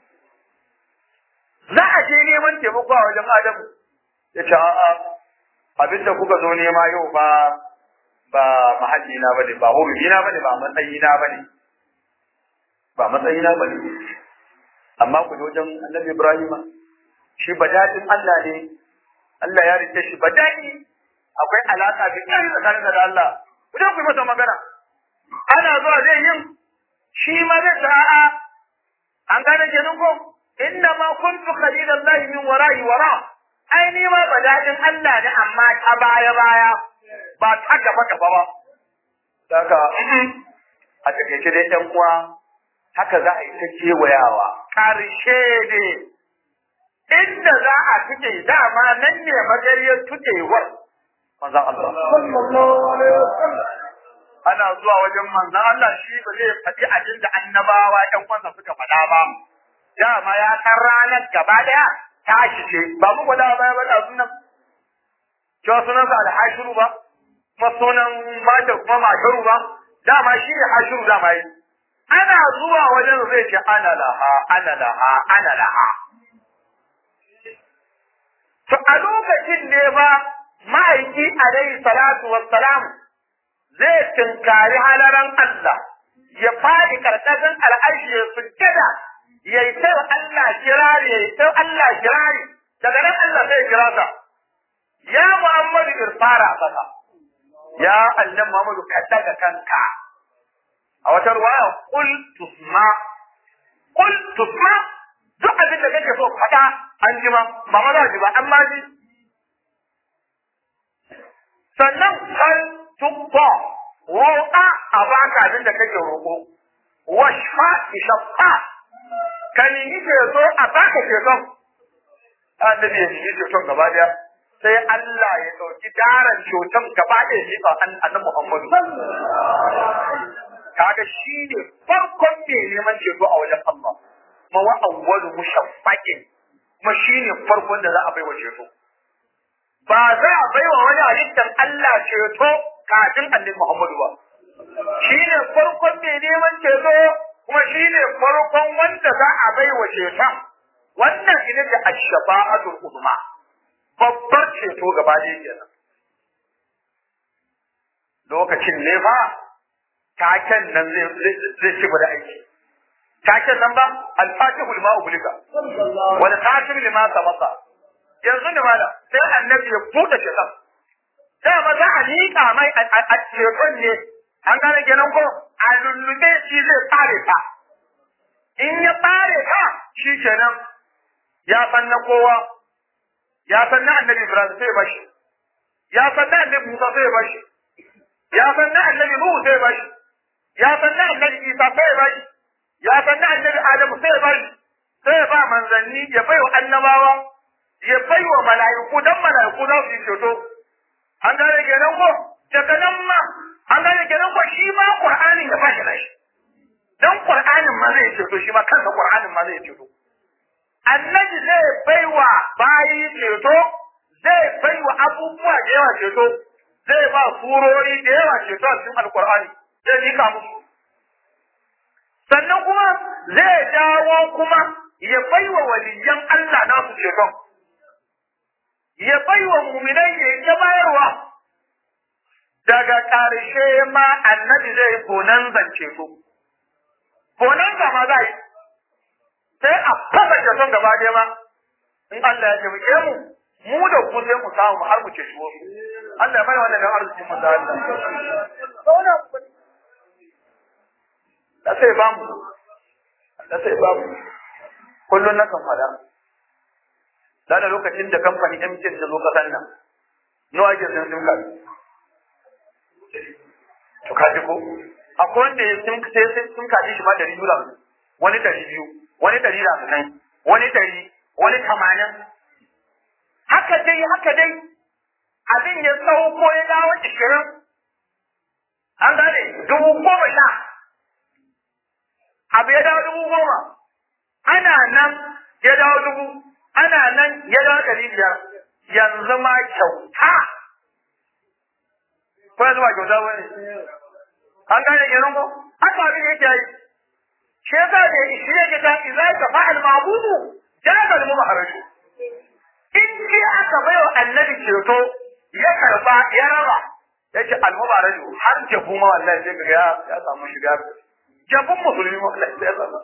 za a je neman taimako a wajen Adamu ya ce a'a abinda kuka zo nema yau ba ba mahalli na bane ba hurumi na bane ba matsayi na bane ba matsayi na bane amma ku je wajen annabi Ibrahim shi badadin Allah ne Allah ya rike shi badadi akwai alaka da kai tsakanin da Allah ku je ku yi masa magana ana zuwa zai yin shi ma zai ta a'a an gane kenan ko inna ma kuntu khalilallahi min wara'i wara ai ni ma badadin Allah ne amma ta baya baya ba ta gaba gaba ba daga a takaice dai ɗan uwa haka za a yi ta kewayawa ƙarshe ne inda za a tuke dama nan ne magariyar tukewar manzan Allah. Sallallahu alaihi wasallam. Ana zuwa wajen manzan Allah shi ba zai faɗi abin da annabawa ƴan kwansa suka faɗa ba. Dama ya san ranar gaba ɗaya tashi ce ba mu gwada baya ba da sunan. Cewa sunansa alhashiru ba, kuma sunan matar kuma masharu ba, dama shi ne hashiru dama yi. Ana zuwa wajen zai ce ana laha, ana laha, ana laha. To a lokacin ne ba ma'aiki alaihi salatu wassalam zai tinkari halaran Allah ya faɗi karkashin al'arshi ya sujjada ya yi ta Allah kirari ya yi ta Allah kirari daga nan Allah zai kira sa ya Muhammadu irfara kasa ya Allah Muhammadu ka daga kanka a wata ruwaya kul tusma kul tusma duk abin da kake so faɗa an ji ma ba ma za ji ba an ma ji sannan kan tukwa roƙa a baka abin da kake roƙo washfa ishaffa ka nemi ceto a baka ceton annabi ya nemi ceton gaba daya sai Allah ya ɗauki daren ceton gaba daya shi ba annabi Muhammadu kaga shi ne farkon mai neman ceto a wajen Allah ma wa awwalu mushaffaqin kuma shi ne farkon da za a bai wa ceto ba za a bai wa wani halittar Allah ceto kafin annabi Muhammadu ba. Shi ne farkon mai neman ceto kuma shi ne farkon wanda za a bai wa ceton. Wannan ita ce ashfa'atul uzma. Babbar ceto gaba ɗaya kenan. Lokacin ne fa taken nan zai ci da aiki. Taken nan ba al-fatihul ma'ubulika. Wal khatim lima sabaka. yanzu ne mana sai annabi ya buɗe shaitan sai ma za a liƙa mai a ceton ne an gane kenan ko a lullube shi zai tsare ta in ya tsare ta shi kenan ya san na kowa ya san na annabi ibrahim sai bashi ya san na annabi musa sai bashi ya san na annabi nuhu sai bashi ya san na annabi isa sai bashi ya san na annabi adamu sai bashi sai ba manzanni ya bai wa annabawa ya bai wa mala'iku dan mala'iku za su yi ceto an gane kenan ko daga nan ma an gane kenan ko shi ma qur'anin ya bashi nashi dan qur'anin ma zai ceto shi ma kansa qur'anin ma zai ceto annabi zai baiwa bayi ceto zai baiwa abubuwa da yawa ceto zai ba surori da yawa ceto a cikin alqur'ani zai nika musu sannan kuma zai dawo kuma ya baiwa waliyan Allah nasu ceton ya baiwa muminai ya ta bayarwa daga ƙarshe ma annabi zai gonan zance su gonan ma za yi sai a fasa ceton gaba ɗaya ma in Allah ya taimake mu mu da ku sai mu samu mu har mu ce shi wasu Allah ya mana wannan dan arzikin mu da Allah da sai ba mu da sai ba mu kullun na kan fada da da lokacin da kamfani MTN ta zo kasan nan nawa ake sun sim card to kaji ko akwai wanda ya sim sai sai sim card shi ma dari biyu da hamsin wani dari biyu wani dari da hamsin wani dari wani tamanin haka dai haka dai abin ya sauko ya dawo ishirin an gane dubu goma sha abu ya dawo dubu goma ana nan ya dawo dubu ana nan ya dawo ɗari biyar yanzu ma kyauta ko yanzu ba kyauta ba ne an gane kenan ko haka abin yake yi shi yasa da shi yake ta idza ka fa'al ma'budu jaza al mubaharaju in ji aka baiwa annabi ceto ya karba ya raba yace al mubaharaju har jabu ma wallahi sai kaga ya ya samu shiga jabun musulmi ma wallahi sai ya samu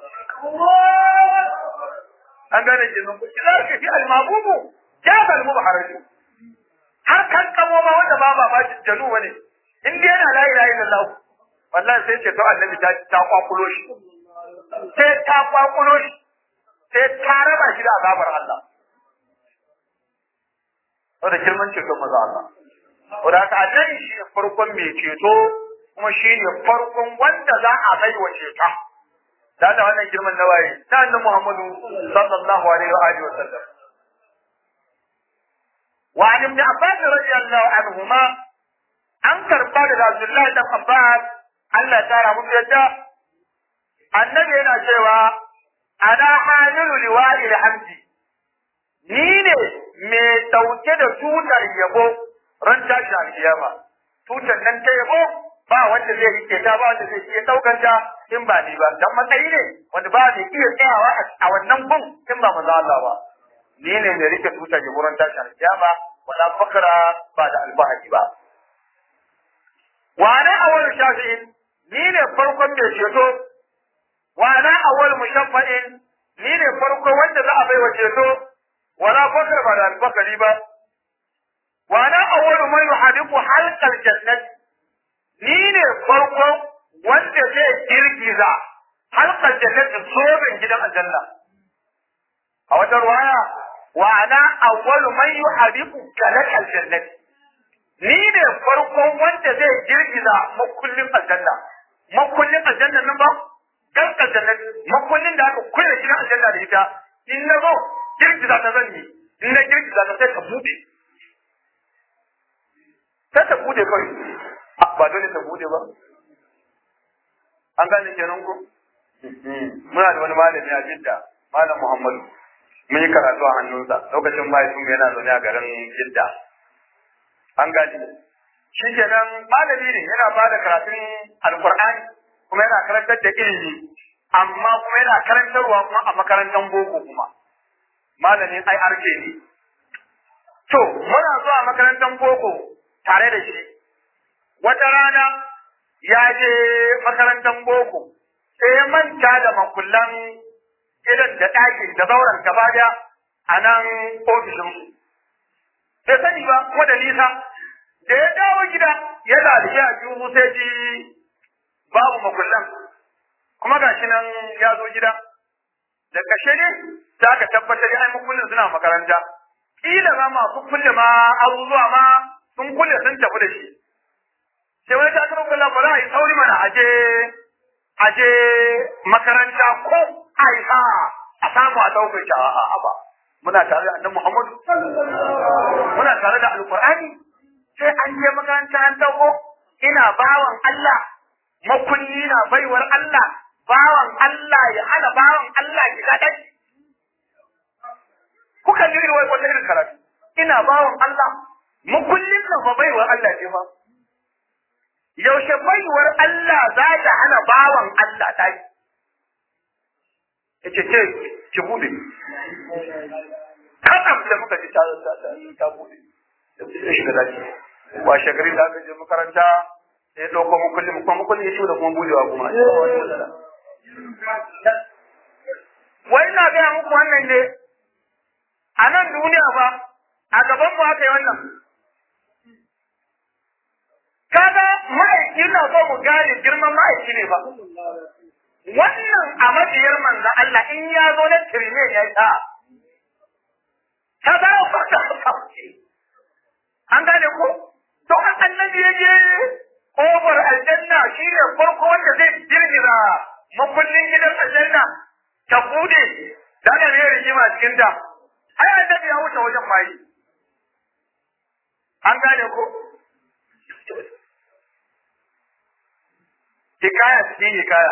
an gane kenan ko idza ka fi al ma'budu jaza al mubaharaju har kan kamo ma wanda ba ba ba janu bane in dai yana la ilaha illallah wallahi sai ce to annabi ta ta kwakulo shi sai ta kwakulo shi sai ta raba shi da azabar Allah wanda girman ceto maza Allah wanda haka annabi shi ne farkon mai ceto kuma shi ne farkon wanda za a bai wa ceta da Allah wannan girman na waye ta annabi Muhammadu sallallahu alaihi wa alihi wa sallam wa an ibn Abbas radiyallahu anhuma an karba da Abdullahi dan Abbas Allah ya tara musu yadda annabi yana cewa ana hamilu liwa'i hamdi ni ne mai dauke da tutar yabo ran tashi alkiyama tutar nan ta yabo ba wanda zai rike ta ba wanda zai iya daukar ta in ba ni ba dan matsayi ne wanda ba zai iya tsayawa a wannan gun in ba manzo Allah ba ni ne mai rike tutar yabo ran tashi alkiyama wala fakra ba da alfahari ba wa ana awwal shafi'in ni ne farkon mai ceto wa ana awwal mushaffa'in ni ne farko wanda za a bai wa ceto wala fakar ba da albakari ba wa ana awwal man yuhadiqu halqal jannat ni ne farko wanda zai girgiza halqal jannat sobin gidan aljanna a wata ruwaya wa ana awwal man yuhadiqu kalakal jannat ni ne farkon wanda zai girgiza makullin aljanna makullin aljanna nan ba kan aljanna makullin da aka kulle gidan aljanna da ita in na zo girgiza ta zan yi in na girgiza ta sai ka bude sai ta bude kawai ba dole ta bude ba an gane kenan ko muna da wani malami a jidda malam muhammadu mun yi karatu a hannunsa lokacin mahaifinmu yana zaune a garin jidda an gani shi kenan malami ne yana ba da karatun alkur'ani kuma yana karantar da ilimi amma kuma yana karantarwa kuma a makarantar boko kuma malamin ai arke ne to muna zuwa makarantar boko tare da shi wata rana ya je makarantar boko sai ya manta da makullan irin da ɗakin da zauren gaba daya a nan ofishinsu bai sani ba kuma da nisa da ya dawo gida ya zaliya a juhu sai ji babu makullan kuma ga shi nan ya zo gida da kashe ne za ka tabbatar ai makullin suna makaranta kila ma masu kulle ma abubuwa ma sun kulle sun tafi da shi sai wani ta taɓa kullum ba za a yi sauri mana aje aje makaranta ko aiha a samu a ɗaukar shi a ba muna tare da annabi Muhammadu muna tare da alqur'ani sai an makaranta an dauko ina bawan Allah makulli na baiwar Allah bawan Allah ya hana bawan Allah ki kaɗai kuka ji irin wata irin karatu ina bawan Allah makullin nan fa baiwar Allah ce fa yaushe baiwar Allah za ta hana bawan Allah ta yi yace ce ki bude kadam da muka ji ta ta ta bude sai shiga daki ba shagari da aka je makaranta sai ya dauko mukulli kuma mukulli ya ci da kuma budewa kuma wai na gaya muku wannan ne a nan duniya fa a gaban mu aka yi wannan kaga ma'aiki na so mu gane girman ma'aiki ne ba wannan a mabiyar manzo Allah in ya zo na tirne ya ta ta za a fata an gane ko to an annabi ya je kofar aljanna shi ne farko wanda zai girgiza makullin gidan aljanna ta bude da ana ne rigima cikin ta ai annabi ya wuce wajen mai an gane ko hikaya cikin hikaya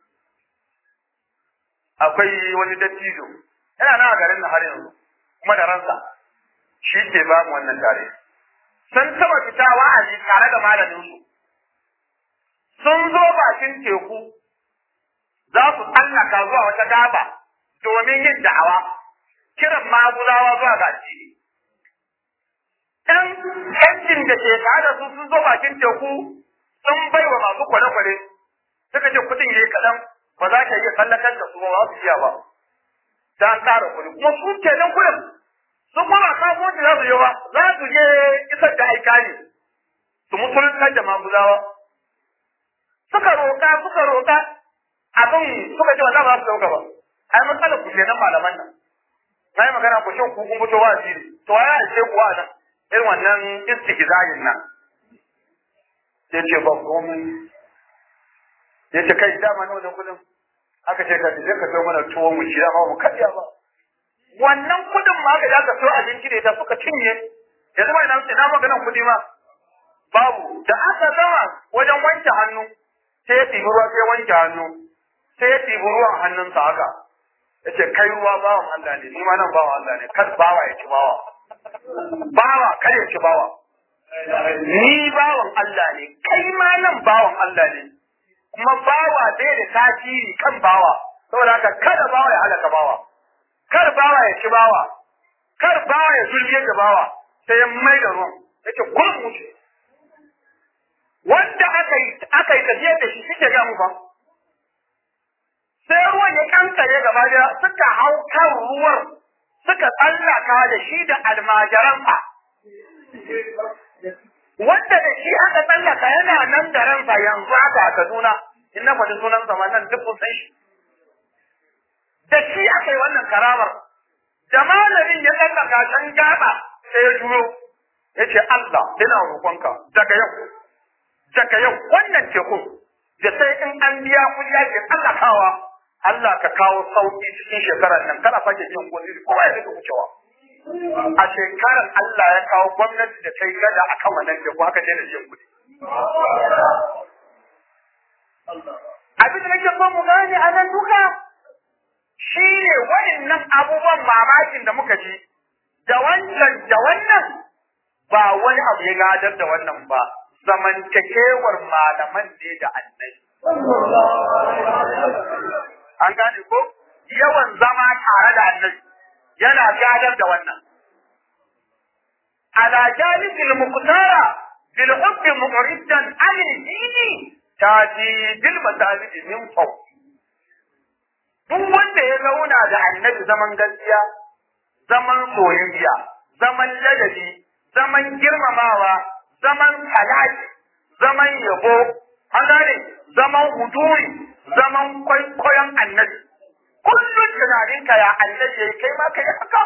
akwai wani dattijo yana nan a garin na har yanzu kuma da ransa shi ke ba mu wannan tare sun taba fita wa'azi tare da malamin su sun zo bakin teku za su tsallaka zuwa wata gaba domin yin da'awa kiran maguzawa zuwa ga addini ɗan yancin da ke tare da su sun zo bakin teku sun bai wa masu kwale-kwale suka ce kuɗin yayi kaɗan ba za ka iya tsallakar da su ba za su iya ba ta an tara kuɗi kuma su ke nan kuɗin su kuma ba kasuwanci za su yi ba za su je isar da aika ne su musuluntar da maguzawa suka roƙa suka roƙa abin suka ce wallahi ba su dauka ba ai matsalar ku kenan malaman nan na yi magana ku shin ku kun fito wa asiri to ya ce ku wa nan irin wannan istihzayin nan sai ce ba komai ya ce kai dama nawa da kudin aka ce ka je ka so mana tuwo mu ci dama mu kadiya ba wannan kudin ma aka ka so abinci da ita suka cinye yanzu mai nan ina maganan kudi ma babu da aka gama wajen wanke hannu sai ya tibi ruwa sai ya wanke hannu sai ya tibi ruwan hannunsa haka ya ce kai ruwa bawan Allah ne ni ma nan bawan Allah ne kar bawa ya ci bawa bawa kar ya ci bawa ni bawan Allah ne kai ma nan bawan Allah ne kuma bawa bai da tasiri kan bawa saboda haka kada bawa ya halaka bawa kar bawa ya ci bawa kar bawa ya zulmiye da bawa sai ya mai da ruwan yace kun wuce wanda aka yi aka yi tafiya da shi suke ga mu ba sai ruwan ya kankare gaba da suka hau kan ruwan suka tsallaka da shi da almajiransa wanda da shi aka tsallaka yana nan da ransa yanzu aka a Kaduna in na faɗi sunansa ma nan duk kun san shi da shi aka yi wannan karamar da malamin ya tsallaka can gaba sai ya juyo ya ce Allah ina roƙonka daga yau daga yau wannan tekun da sai in an biya kuɗi ake tsallakawa Allah ka kawo sauƙi cikin shekarar nan kana sake biyan kuɗi kowa ya rika wucewa a shekarar Allah ya kawo gwamnati da ta yi gada a kan wannan teku haka daina biyan kuɗi. Abin da nake so mu gane a nan duka shi ne waɗannan abubuwan mamakin da muka ji da wancan da wannan ba wani abu ya gadar da wannan ba zamantakewar malaman ne da annabi. An gane ko? Yawan zama tare da annabi. yana gadar da wannan. Ala jalisil muqtara bil hubbi mu'riddan an dini taji bil masajid min faw. Duk wanda ya zauna da annabi zaman gaskiya, zaman soyayya, zaman ladabi, zaman girmamawa, zaman talaki, zaman yabo, an gane zaman huduri, zaman kwaikwayon annabi. kullum tunaninka ya annabi yayi kai ma kai haka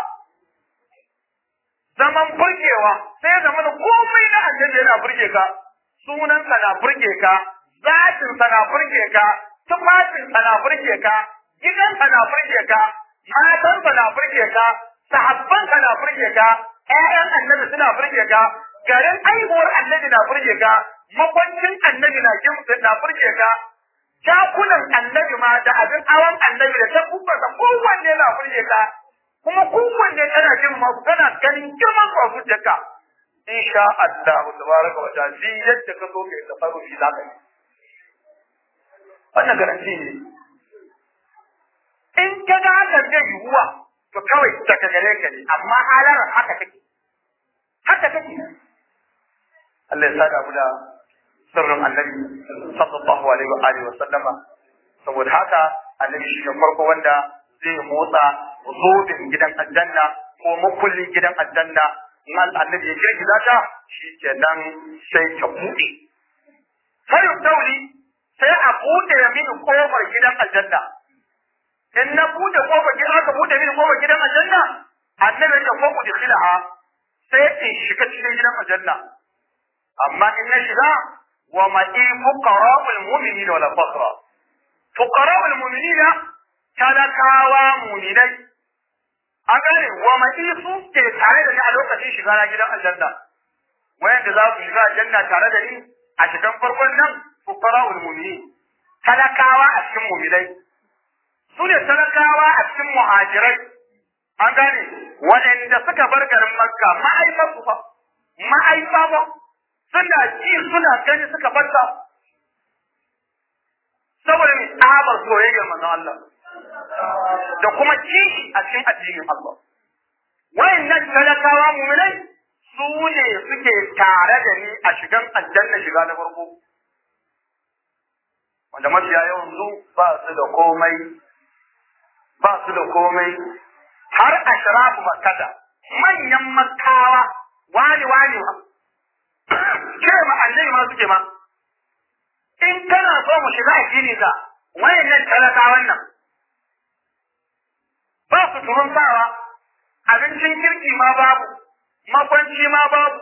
zaman burgewa sai ya zama komai na annabi yana burge ka sunansa na burge ka zatinsa na burge ka tufafinsa na burge ka gidansa na burge ka matansa na burge ka sahabbansa na burge ka ƴaƴan annabi suna burge ka garin aihuwar annabi na burge ka makwancin annabi na gimsa na burge ka jakunan annabi ma da abin awon annabi da ta kubbarsa kowanne na burge ka kuma kowanne kana jin ma kana ganin girman su a zuciyarka insha Allah tabaraka wa ta'ala shi yadda ka so kai tasarrufi za ka yi wannan garanti ne in ka ga haka zai yiwuwa to kawai daga gare ka ne amma halar haka take haka take Allah ya sada mu da sirrin annabi sallallahu alaihi wa alihi wa sallama saboda haka annabi shi ne farko wanda zai motsa zobin gidan aljanna ko makullin gidan aljanna in annabi ya girgiza ta shi kenan sai ta buɗe sai tauli sai a buɗe mini kofar gidan aljanna in na buɗe kofar gidan aka buɗe mini kofar gidan aljanna annabi ya ko ku dikhilaha sai in shiga cikin gidan aljanna amma in na shiga wa ma'i fuqara'ul mu'minina wala faqra fuqara'ul mu'minina talakawa mu'minai an gane wa ma'i su ke tare da ni a lokacin shiga na gidan aljanna wayanda za su shiga aljanna tare da ni a cikin farkon nan fuqara'ul mu'minin talakawa a cikin mu'minai su ne talakawa a cikin muhajirai an gane waɗanda suka bar garin makka ma'aifar su fa ma'aifa ba suna ji suna gani suka barta saboda mai tsabar soyayyar manzon Allah da kuma kishi a cikin addinin Allah wayannan talakawa mu'minai su ne suke tare da ni a shigan aljanna shiga na farko wanda mafiya yawan su ba su da komai ba su da komai har a shirafu makkata manyan makkawa wani wani ma kira ma annabi ma suke ma in kana so mu shiga addini sa wayannan talakawan nan ba su turun sawa abincin kirki ma babu makwanci ma babu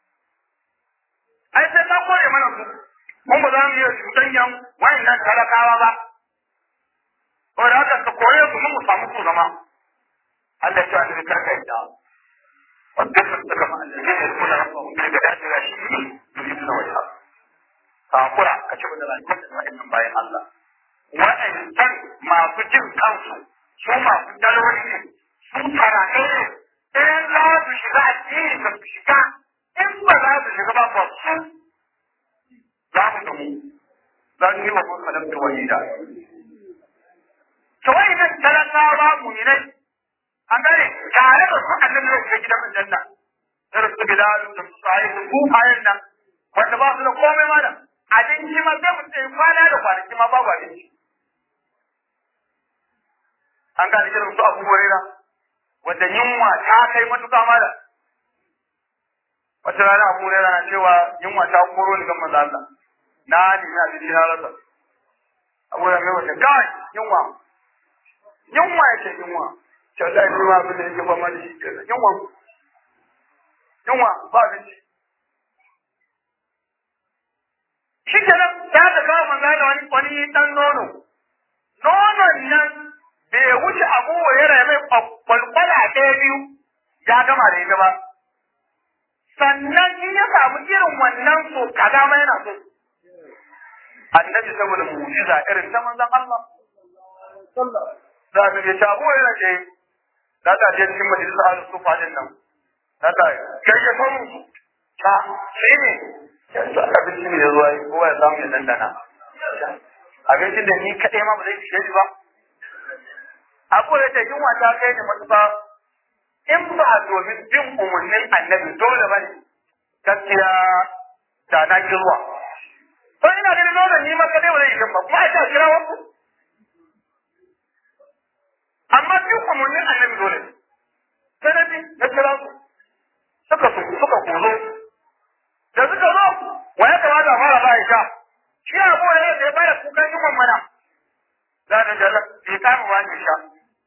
ai sai ka kore mana su mun ba za mu iya cutanyan wayannan talakawa ba ko da haka ka kore su mun mu samu su zama Allah ya ce karka yadda wanda suka kama Allah ya kuna rafa mun daga da da shi ne suna wata sakura ka ci da rayuwar da wa'annan bayan Allah wa'annan masu jin kansu su masu daloli ne su tarane ne in za su shiga addini ka su shiga in ba za su shiga ba ba su za mu da mu zan yi wa mun kalam da wahida to wa'annan talakawa mu'minai an gane tare da su annabi zai shiga gidan aljanna irin su bilal da su sa'id da kufayen nan wanda ba su da komai ma da abinci ma sai mutum ya kwana da kwanaki ma babu abinci an gane irin su abu horera wanda yunwa ta kai matuƙa ma da wata rana abu horera na cewa yunwa ta koro ni gan manzo Allah na nemi abinci na rasa abu horera mai wata kawai yunwa yunwa yake yunwa ta da ni ma abin da yake fama da shi kenan yunwa yunwa ba abinci shi kenan ta ta kawo manzo da wani wani dan nono nonon nan bai wuce abu ya mai kwalkwala ɗaya biyu ya gama da ita ba sannan in ya samu irin wannan so kaza ma yana so annabi saboda mu'jiza irin ta manzon Allah za ka ga shabu yana ce da ta je cikin majalisa a su fadin nan da ta kai ya samu ta sai ne yanzu abinci ne ya zuwa kowa ya samu ya dandana abincin da ni kaɗai ma ba zai fice shi ba abu da ta yunwa ta kai da matuƙa in ba domin bin umarnin annabi dole ba ne gaskiya da na ki zuwa to ina ganin dole ni ma kaɗai ba zai yi ba kuma a ta kira wasu amma bin umarnin annabi dole sai na bi na kira su suka su suka kuzo da suka zo wa ya kamata a fara ba sha shi abu da ya bada kukan yunwan mana za ta jala bai kama wani sha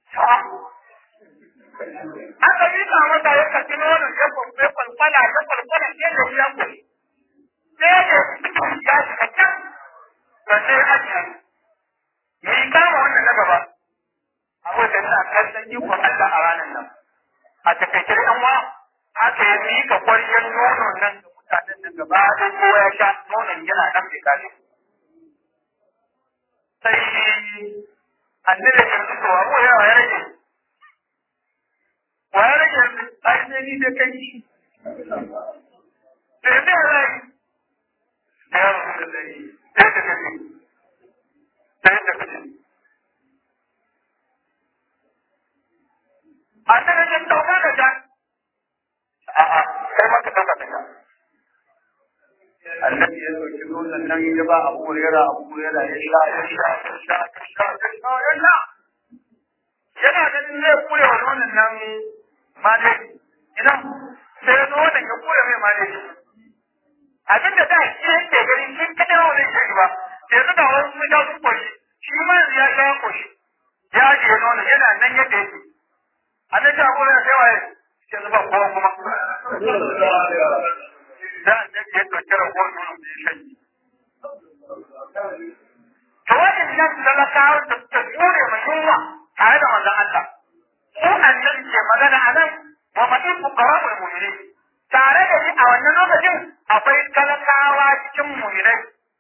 aka yi ka mata ya kaci nono ya kwamfe kwalkwala ya kwalkwala ya da ya kwai sai da ya shiga can da sai ake yi kama wannan na gaba abu da na kallon ikon Allah a ranar nan a takaice ɗan wa aka yi mika kwariyar dan nono nan da mutanen nan gaba da kowa ya sha nonon yana nan bai kare sai annabi ya ce to abu ya ya rage wa ya rage ai sai ni da kai shi sai da rai ya rasu da sai da kai sai da kai annabi ya dauka da ta a'a kai ma ka dauka da ta annabi ya dauki nonon nan ya ba abu hurera abu hurera ya sha ya sha ya sha ya sha ya sha ya sha yana ganin zai kure wa nonon nan male ina sai nonon ya kure mai male abin da da shi yake gani shi kadai wa zai shi ba yanzu da wasu sun sha su koshi shi ma ya sha koshi ya ajiye nonon yana nan yadda yake annabi abu hurera sai waye yanzu ba kowa kuma da annabi ya ɗauki rabuwar nono da ya shanye. To waɗannan talakawa da suka jure ma yunwa tare da manzon Allah. Ko annabi ke magana a nan wa maɗin fuqara'ul mu'minin. Tare da ni a wannan lokacin akwai talakawa cikin mu'minai.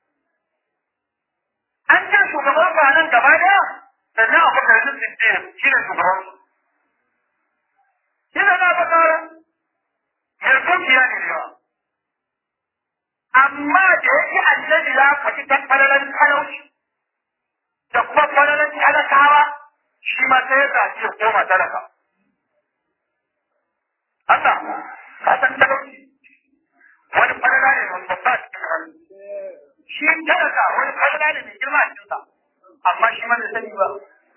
An ce shugaban ba nan gaba ɗaya sannan akwai garin Siddiq shi ne shugaban su. Shi ne na bakara mai dukiya ne yawa. amma da yake annabi ya faɗi ta falalan talauci da kuma falalan talakawa shi ma sai ya zaci ya koma talaka. Allah ka san talauci wani falala ne wani babba cikin hannu. Shi talaka wani falala ne mai girma a cikinsa amma shi ma bai sani ba.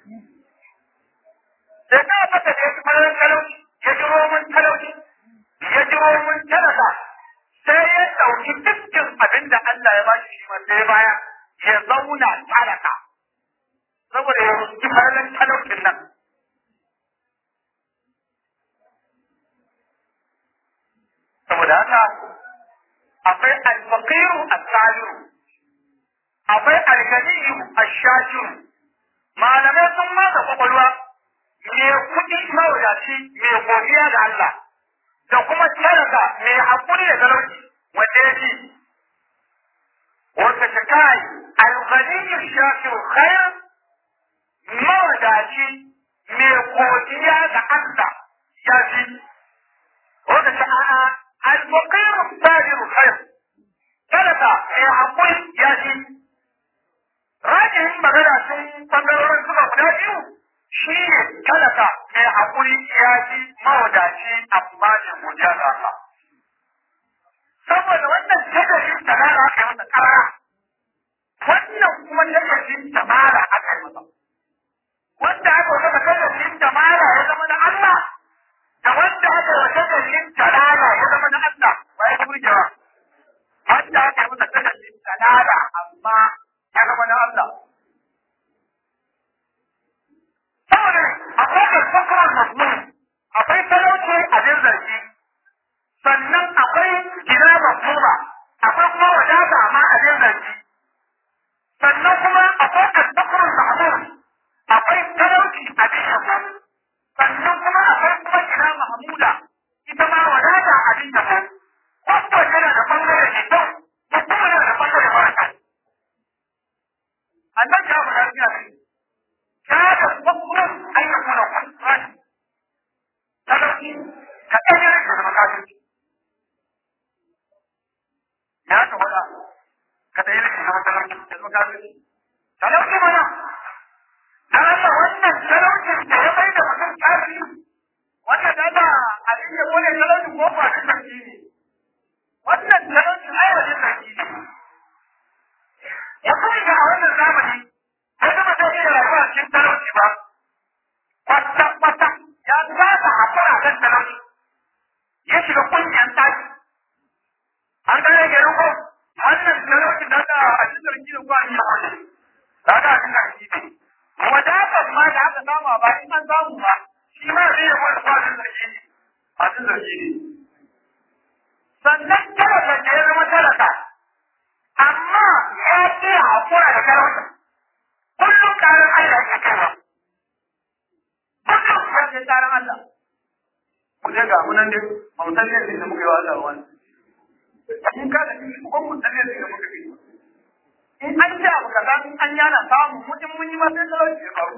Sai ka fata da yake falalan talauci ya ji roman talauci ya ji roman talaka sai ya ɗauki dukkan abin da Allah ya bashi shi ma sai baya ya zauna talaka saboda ya ruski farlan talaucin nan. Saboda haka akwai alfaqiru as-salihu akwai alganiyu ash-shakiru malamai sun masa kwakwalwa me kuɗi mawadaci me godiya ga Allah da kuma talaka mai haƙuri da talauci wanda ya fi wata ta kai alghaniyu shakiru khair mawadaci mai godiya ga Allah ya fi wata ta a'a alfaqiru sabiru khair talaka mai haƙuri ya fi rajin magana sun bangarorin suka guda biyu shi ne talaka mai haƙuri ya ji mawadaci amma da godiya ga Allah. Saboda wannan tagashin tamara aka yi masa ƙara, wannan kuma tagashin tamara aka yi masa. Wanda aka yi masa tagashin tamara ya zama na Allah, da wanda aka yi masa tagashin talala ya zama na Allah, ba ya burgewa. Wanda aka yi masa tagashin talala amma ya zama na Allah. saboda akwai karfafar mazmun akwai talauci abin zargi sannan akwai gina mazmuma akwai kuma wadata ma abin zargi sannan kuma akwai karfafar mahmud akwai talauci abin yabo sannan kuma akwai kuma gina mahmuda ita ma wadata abin yabo wato yana da bangare mai kyau ko kuma yana da bangare mara kyau annabi ya faɗa fiya ne كاد الفقر أن يكون فقرا تلقي كأجر من المكاتب يا تقول كتير من المكاتب تلقي منا تلقي وانا تلقي تلقي ده مكان كافي وانا ده abin da kone talauci ko ba da sarki ne wannan talauci ai wajen sarki ne ya kuma ga a wannan zamani sai kuma sai iya rayuwa cikin talauci ba kwata kwata ya zaba a fara kan talauci ya shiga kungiyar taki an ga yake ruko wannan talauci da da a cikin sarki da kwa ni wani da da a cikin sarki ne wadatar ma da aka samu a bayan an samu ba shi ma zai yi wani kwa cikin sarki ne a cikin sarki ne sannan talaka da ya zama talaka amma ya ce hakura da talauci kullum karan Allah ya kaiwa kullum ya ce karan Allah ku je ga munan dai ba mu san yadda da muka yi wa Allah wani in ka da shi kuma mun tsalle da muka kai in an ce abu kaza in an yana samu mutum mun yi ma sai talauci ya faru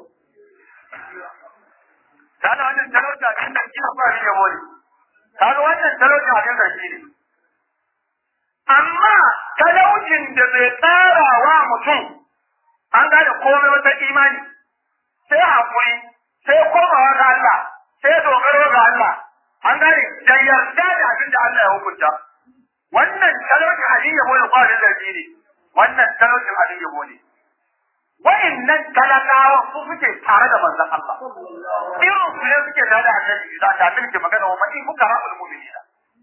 kana wannan talauci a cikin sarki na ba ya bone kaga wannan talauci a cikin sarki ne amma talaucin da bai tsara wa mutum an gane komai wata imani sai hakuri sai komawa ga Allah sai dogaro ga Allah an gane da yarda da abin da Allah ya hukunta wannan talaucin abin yabo da kwarin zargi ne wannan talaucin abin yabo ne wa'annan talakawa su suke tare da manzon Allah irin su ne suke tare da annabi da ta tilke magana wa man kuka ra'ul mu'minina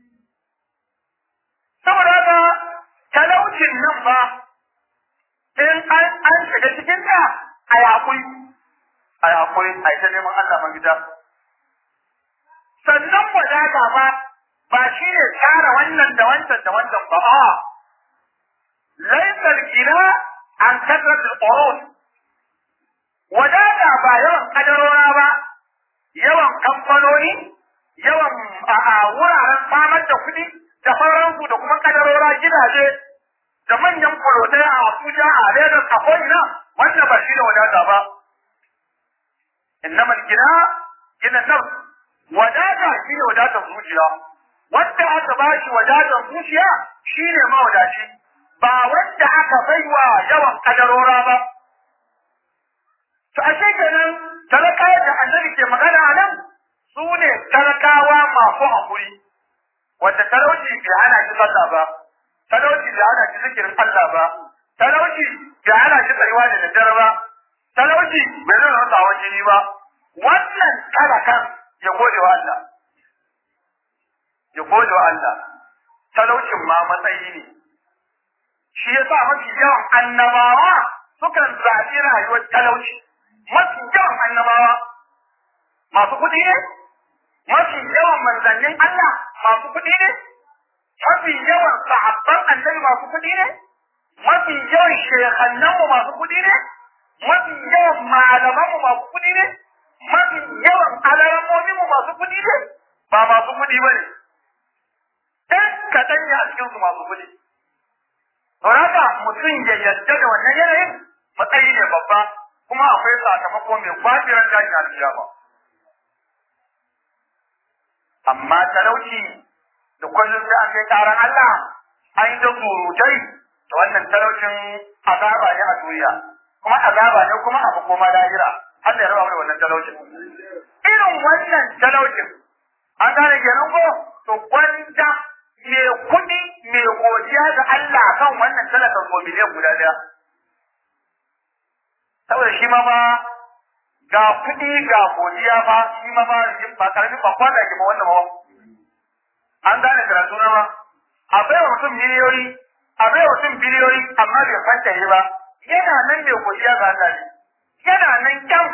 saboda haka talaucin nan ba in an an shiga cikin ta a yakuri a yakuri a ita neman Allah man gida sannan wadata ba ba shi ne tsara wannan da wancan da wancan ba a laisar gina an kasar tsoron wadata ba yawan kadarora ba yawan kamfanoni yawan a wuraren samar da kuɗi da sauransu da kuma kadarora gidaje da manyan fulotai a Abuja a Lagos a ko'ina wannan ba shi da wadata ba innamal gina gina nafs wadata shi ne wadatar zuciya wanda aka ba shi wadatar zuciya shi ne mawadaci ba wanda aka baiwa yawan kadarora ba to a kenan talakawa da annabi ke magana a nan su ne talakawa masu haƙuri wanda talauci bai hana shi sallah ba talauci bai hana shi zikirin Allah ba talauci bai hana shi tsayuwa da daddare ba talauci bai zai rasa hawan jini ba wannan talakan ya gode wa Allah ya gode wa Allah talaucin ma matsayi ne shi yasa mafi yawan annabawa sukan zaɓi rayuwar talauci mafi yawan annabawa masu kuɗi ne mafi yawan manzannin Allah masu kuɗi ne mafi yawan sahabban annabi masu kuɗi ne mafi yawan shekannanmu masu kuɗi ne mafi yawan malamanmu masu kuɗi ne mafi yawan alamominmu masu kuɗi ne ba masu kuɗi ba ne ɗan kaɗan ne a cikinsu masu kuɗi don haka mutum ya yarda da wannan yanayin matsayi ne babba kuma akwai sakamako mai kwafiran tashin alkiyama amma talauci da kullum sai an kai karan Allah an yi da surutai da wannan talaucin azaba ne a duniya kuma azaba ne kuma abu koma lahira Allah ya raba mu da wannan talaucin irin wannan talaucin an gane kenan ko to gwanda me kuɗi me godiya ga Allah kan wannan talakan ko miliyan guda daya saboda shi ma ba ga kuɗi ga godiya ba shi ma ba ba karamin ba kwana ki ba wannan ba an gane karatu na ba a bai wa mutum miliyoyi a bai wa mutum biliyoyi amma bai fanta yi ba yana nan mai godiya ga Allah ne yana nan kyan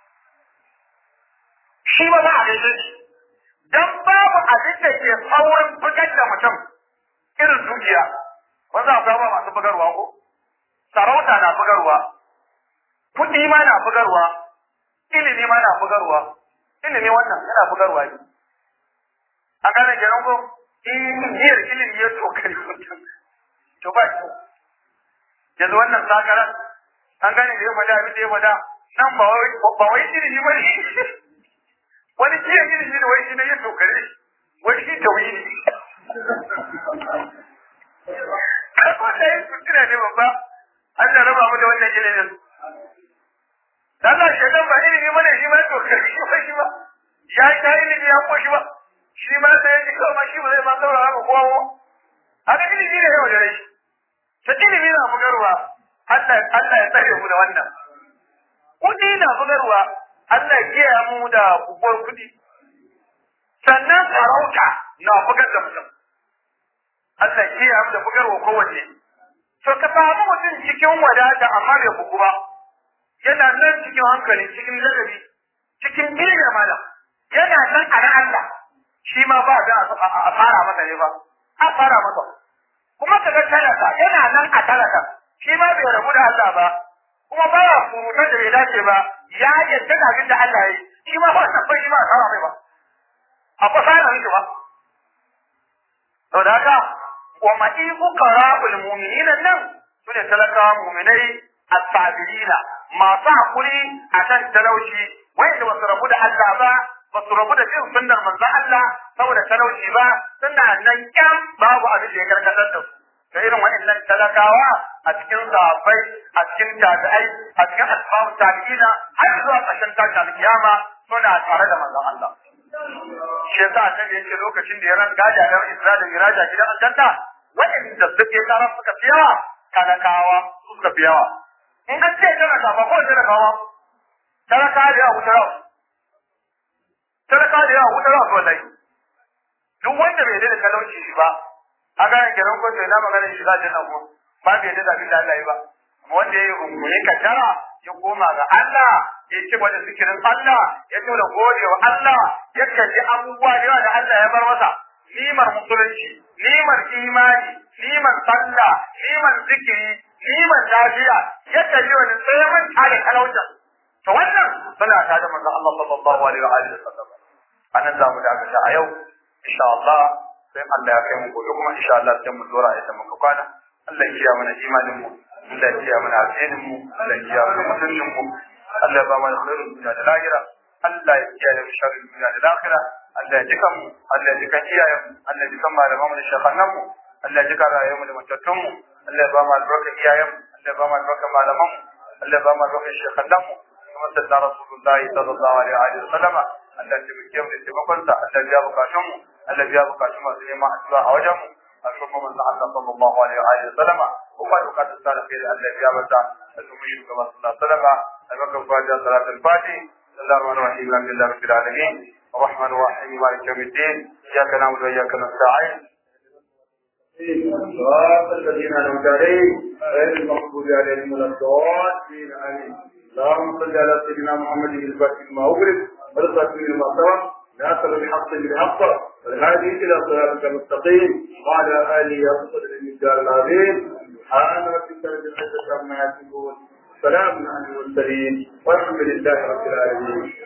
shi ma ba a gaishe shi dan babu abin da ke saurin bugar da mutum irin dukiya wanda akwai ba masu bugarwa ko sarauta na bugarwa kuɗi ma na bugarwa ilimi ma na bugarwa ilimi wannan yana bugarwa ne a gane kenan ko in niyyar ilimi ya tokari mutum to ba shi yanzu wannan sakaran an gane da ya faɗa abin da ya faɗa nan ba wai ba wai ilimi ba ne wani jiya ilimi da wai shi ne ya tokare shi wai shi tauhidi ko da yin kuskure ne babba Allah raba mu da wannan ilimin Allah shaitan ba ilimi bane shi ma to kai shi ba shi ba ya yi ta ilimi ya koshi ba shi ma sai ya ji kawai ma shi ba zai ma saurara ga kowa haka ilimi ne yau da rai ta ilimi na bugarwa Allah Allah ya tsare mu da wannan kudi na bugarwa Allah ya kiyaye mu da buguwar kudi sannan sarauta na bugar da mutum Allah ya kiyaye mu da bugarwa kowanne to ka samu mutum cikin wadata amma bai bugu ba yana nan cikin hankali cikin ladabi cikin ilimi malam yana nan a ran Allah shi ma ba da a fara masa ne ba a fara masa kuma kaga talaka yana nan a talaka shi ma bai rabu da Allah ba kuma ba ya surutan da bai dace ba ya yadda da abin da Allah ya yi shi ma ba san bai shi ma a fara mai ba a fasa yana miki ba to da haka wa ma'i fuqara'ul mu'minina nan sune talakawa mu'minai as-sabirina masu hakuri akan talauci wanda ba su rabu da Allah ba ba su rabu da bin sunnar manzon Allah saboda talauci ba suna nan kyam babu abin da ya karkatar da su da irin waɗannan talakawa a cikin sahabbai a cikin tabi'ai a cikin asbabu tabi'ina har zuwa ƙarshen tashin alkiyama suna tare da manzon Allah shi yasa annabi yace lokacin da ya ran gaja da Isra da Miraja gidan aljanna waɗanda suke tsara suka fi yawa talakawa suka fi yawa in ka ce talaka ba ko talakawa talaka da yawa wuta rawa talaka da yawa wuta rawa wallahi duk wanda bai da talauci shi ba haka ne kenan ko sai na magana shi za ta nan ko ba bai da abin da Allah ya ba amma wanda yayi rungume ka tara ya koma ga Allah ya ci gaba da zikirin Allah ya ci da godewa Allah ya kalli abubuwa da yawa da Allah ya bar masa nimar musulunci nimar imani nimar sallah nimar zikiri nimar lafiya ya kalli wani tsayaman tare talaucin to wannan suna ta da manzon Allah sallallahu alaihi wa alihi wasallam anan za mu dakata a yau insha Allah sai Allah ya kai mu gobe kuma insha Allah sai mu dora ita muka kwana Allah ya kiyaye mana imanin mu Allah ya kiyaye mana addinin mu Allah ya kiyaye mana mutuncin mu Allah ya ba mana khairul dunya da lahira Allah ya kiyaye mu sharrin dunya da lahira Allah ya jika mu Allah ya jika iyayen mu Allah ya jika malaman mu da shekhanan mu Allah ya jika rayuwar mu da matattun mu Allah ya ba mu albarkar iyayen mu Allah ya ba mu albarkar malaman mu Allah ya ba mu albarkar shekhanan mu kuma sallallahu rasulullahi sallallahu alaihi wa sallama Allah ya taimake mu da taimakonsa Allah ya biya bukatun mu Allah ya biya bukatun masu neman addu'a a wajen mu a shugaban manzon Allah sallallahu alaihi wa sallama kuma bukatun sa da kai da Allah ya biya mata da kuma shugaban sallallahu alaihi wa sallama albarkar fatiha salatul fatiha بسم الله الرحمن الرحيم الحمد لله رب العالمين الرحمن الرحيم مالك يوم الدين اياك نعبد واياك نستعين صراط الذين انعمت عليهم غير المغضوب عليهم ولا الضالين امين اللهم صل على سيدنا محمد الفاتح لما اغلق والخاتم لما سبق ناصر الحق بالحق والهادي الى صراطك المستقيم وعلى اله وصحبه المجدار العظيم سبحان ربك رب العزه عما يصفون سلام على المرسلين والحمد لله رب العالمين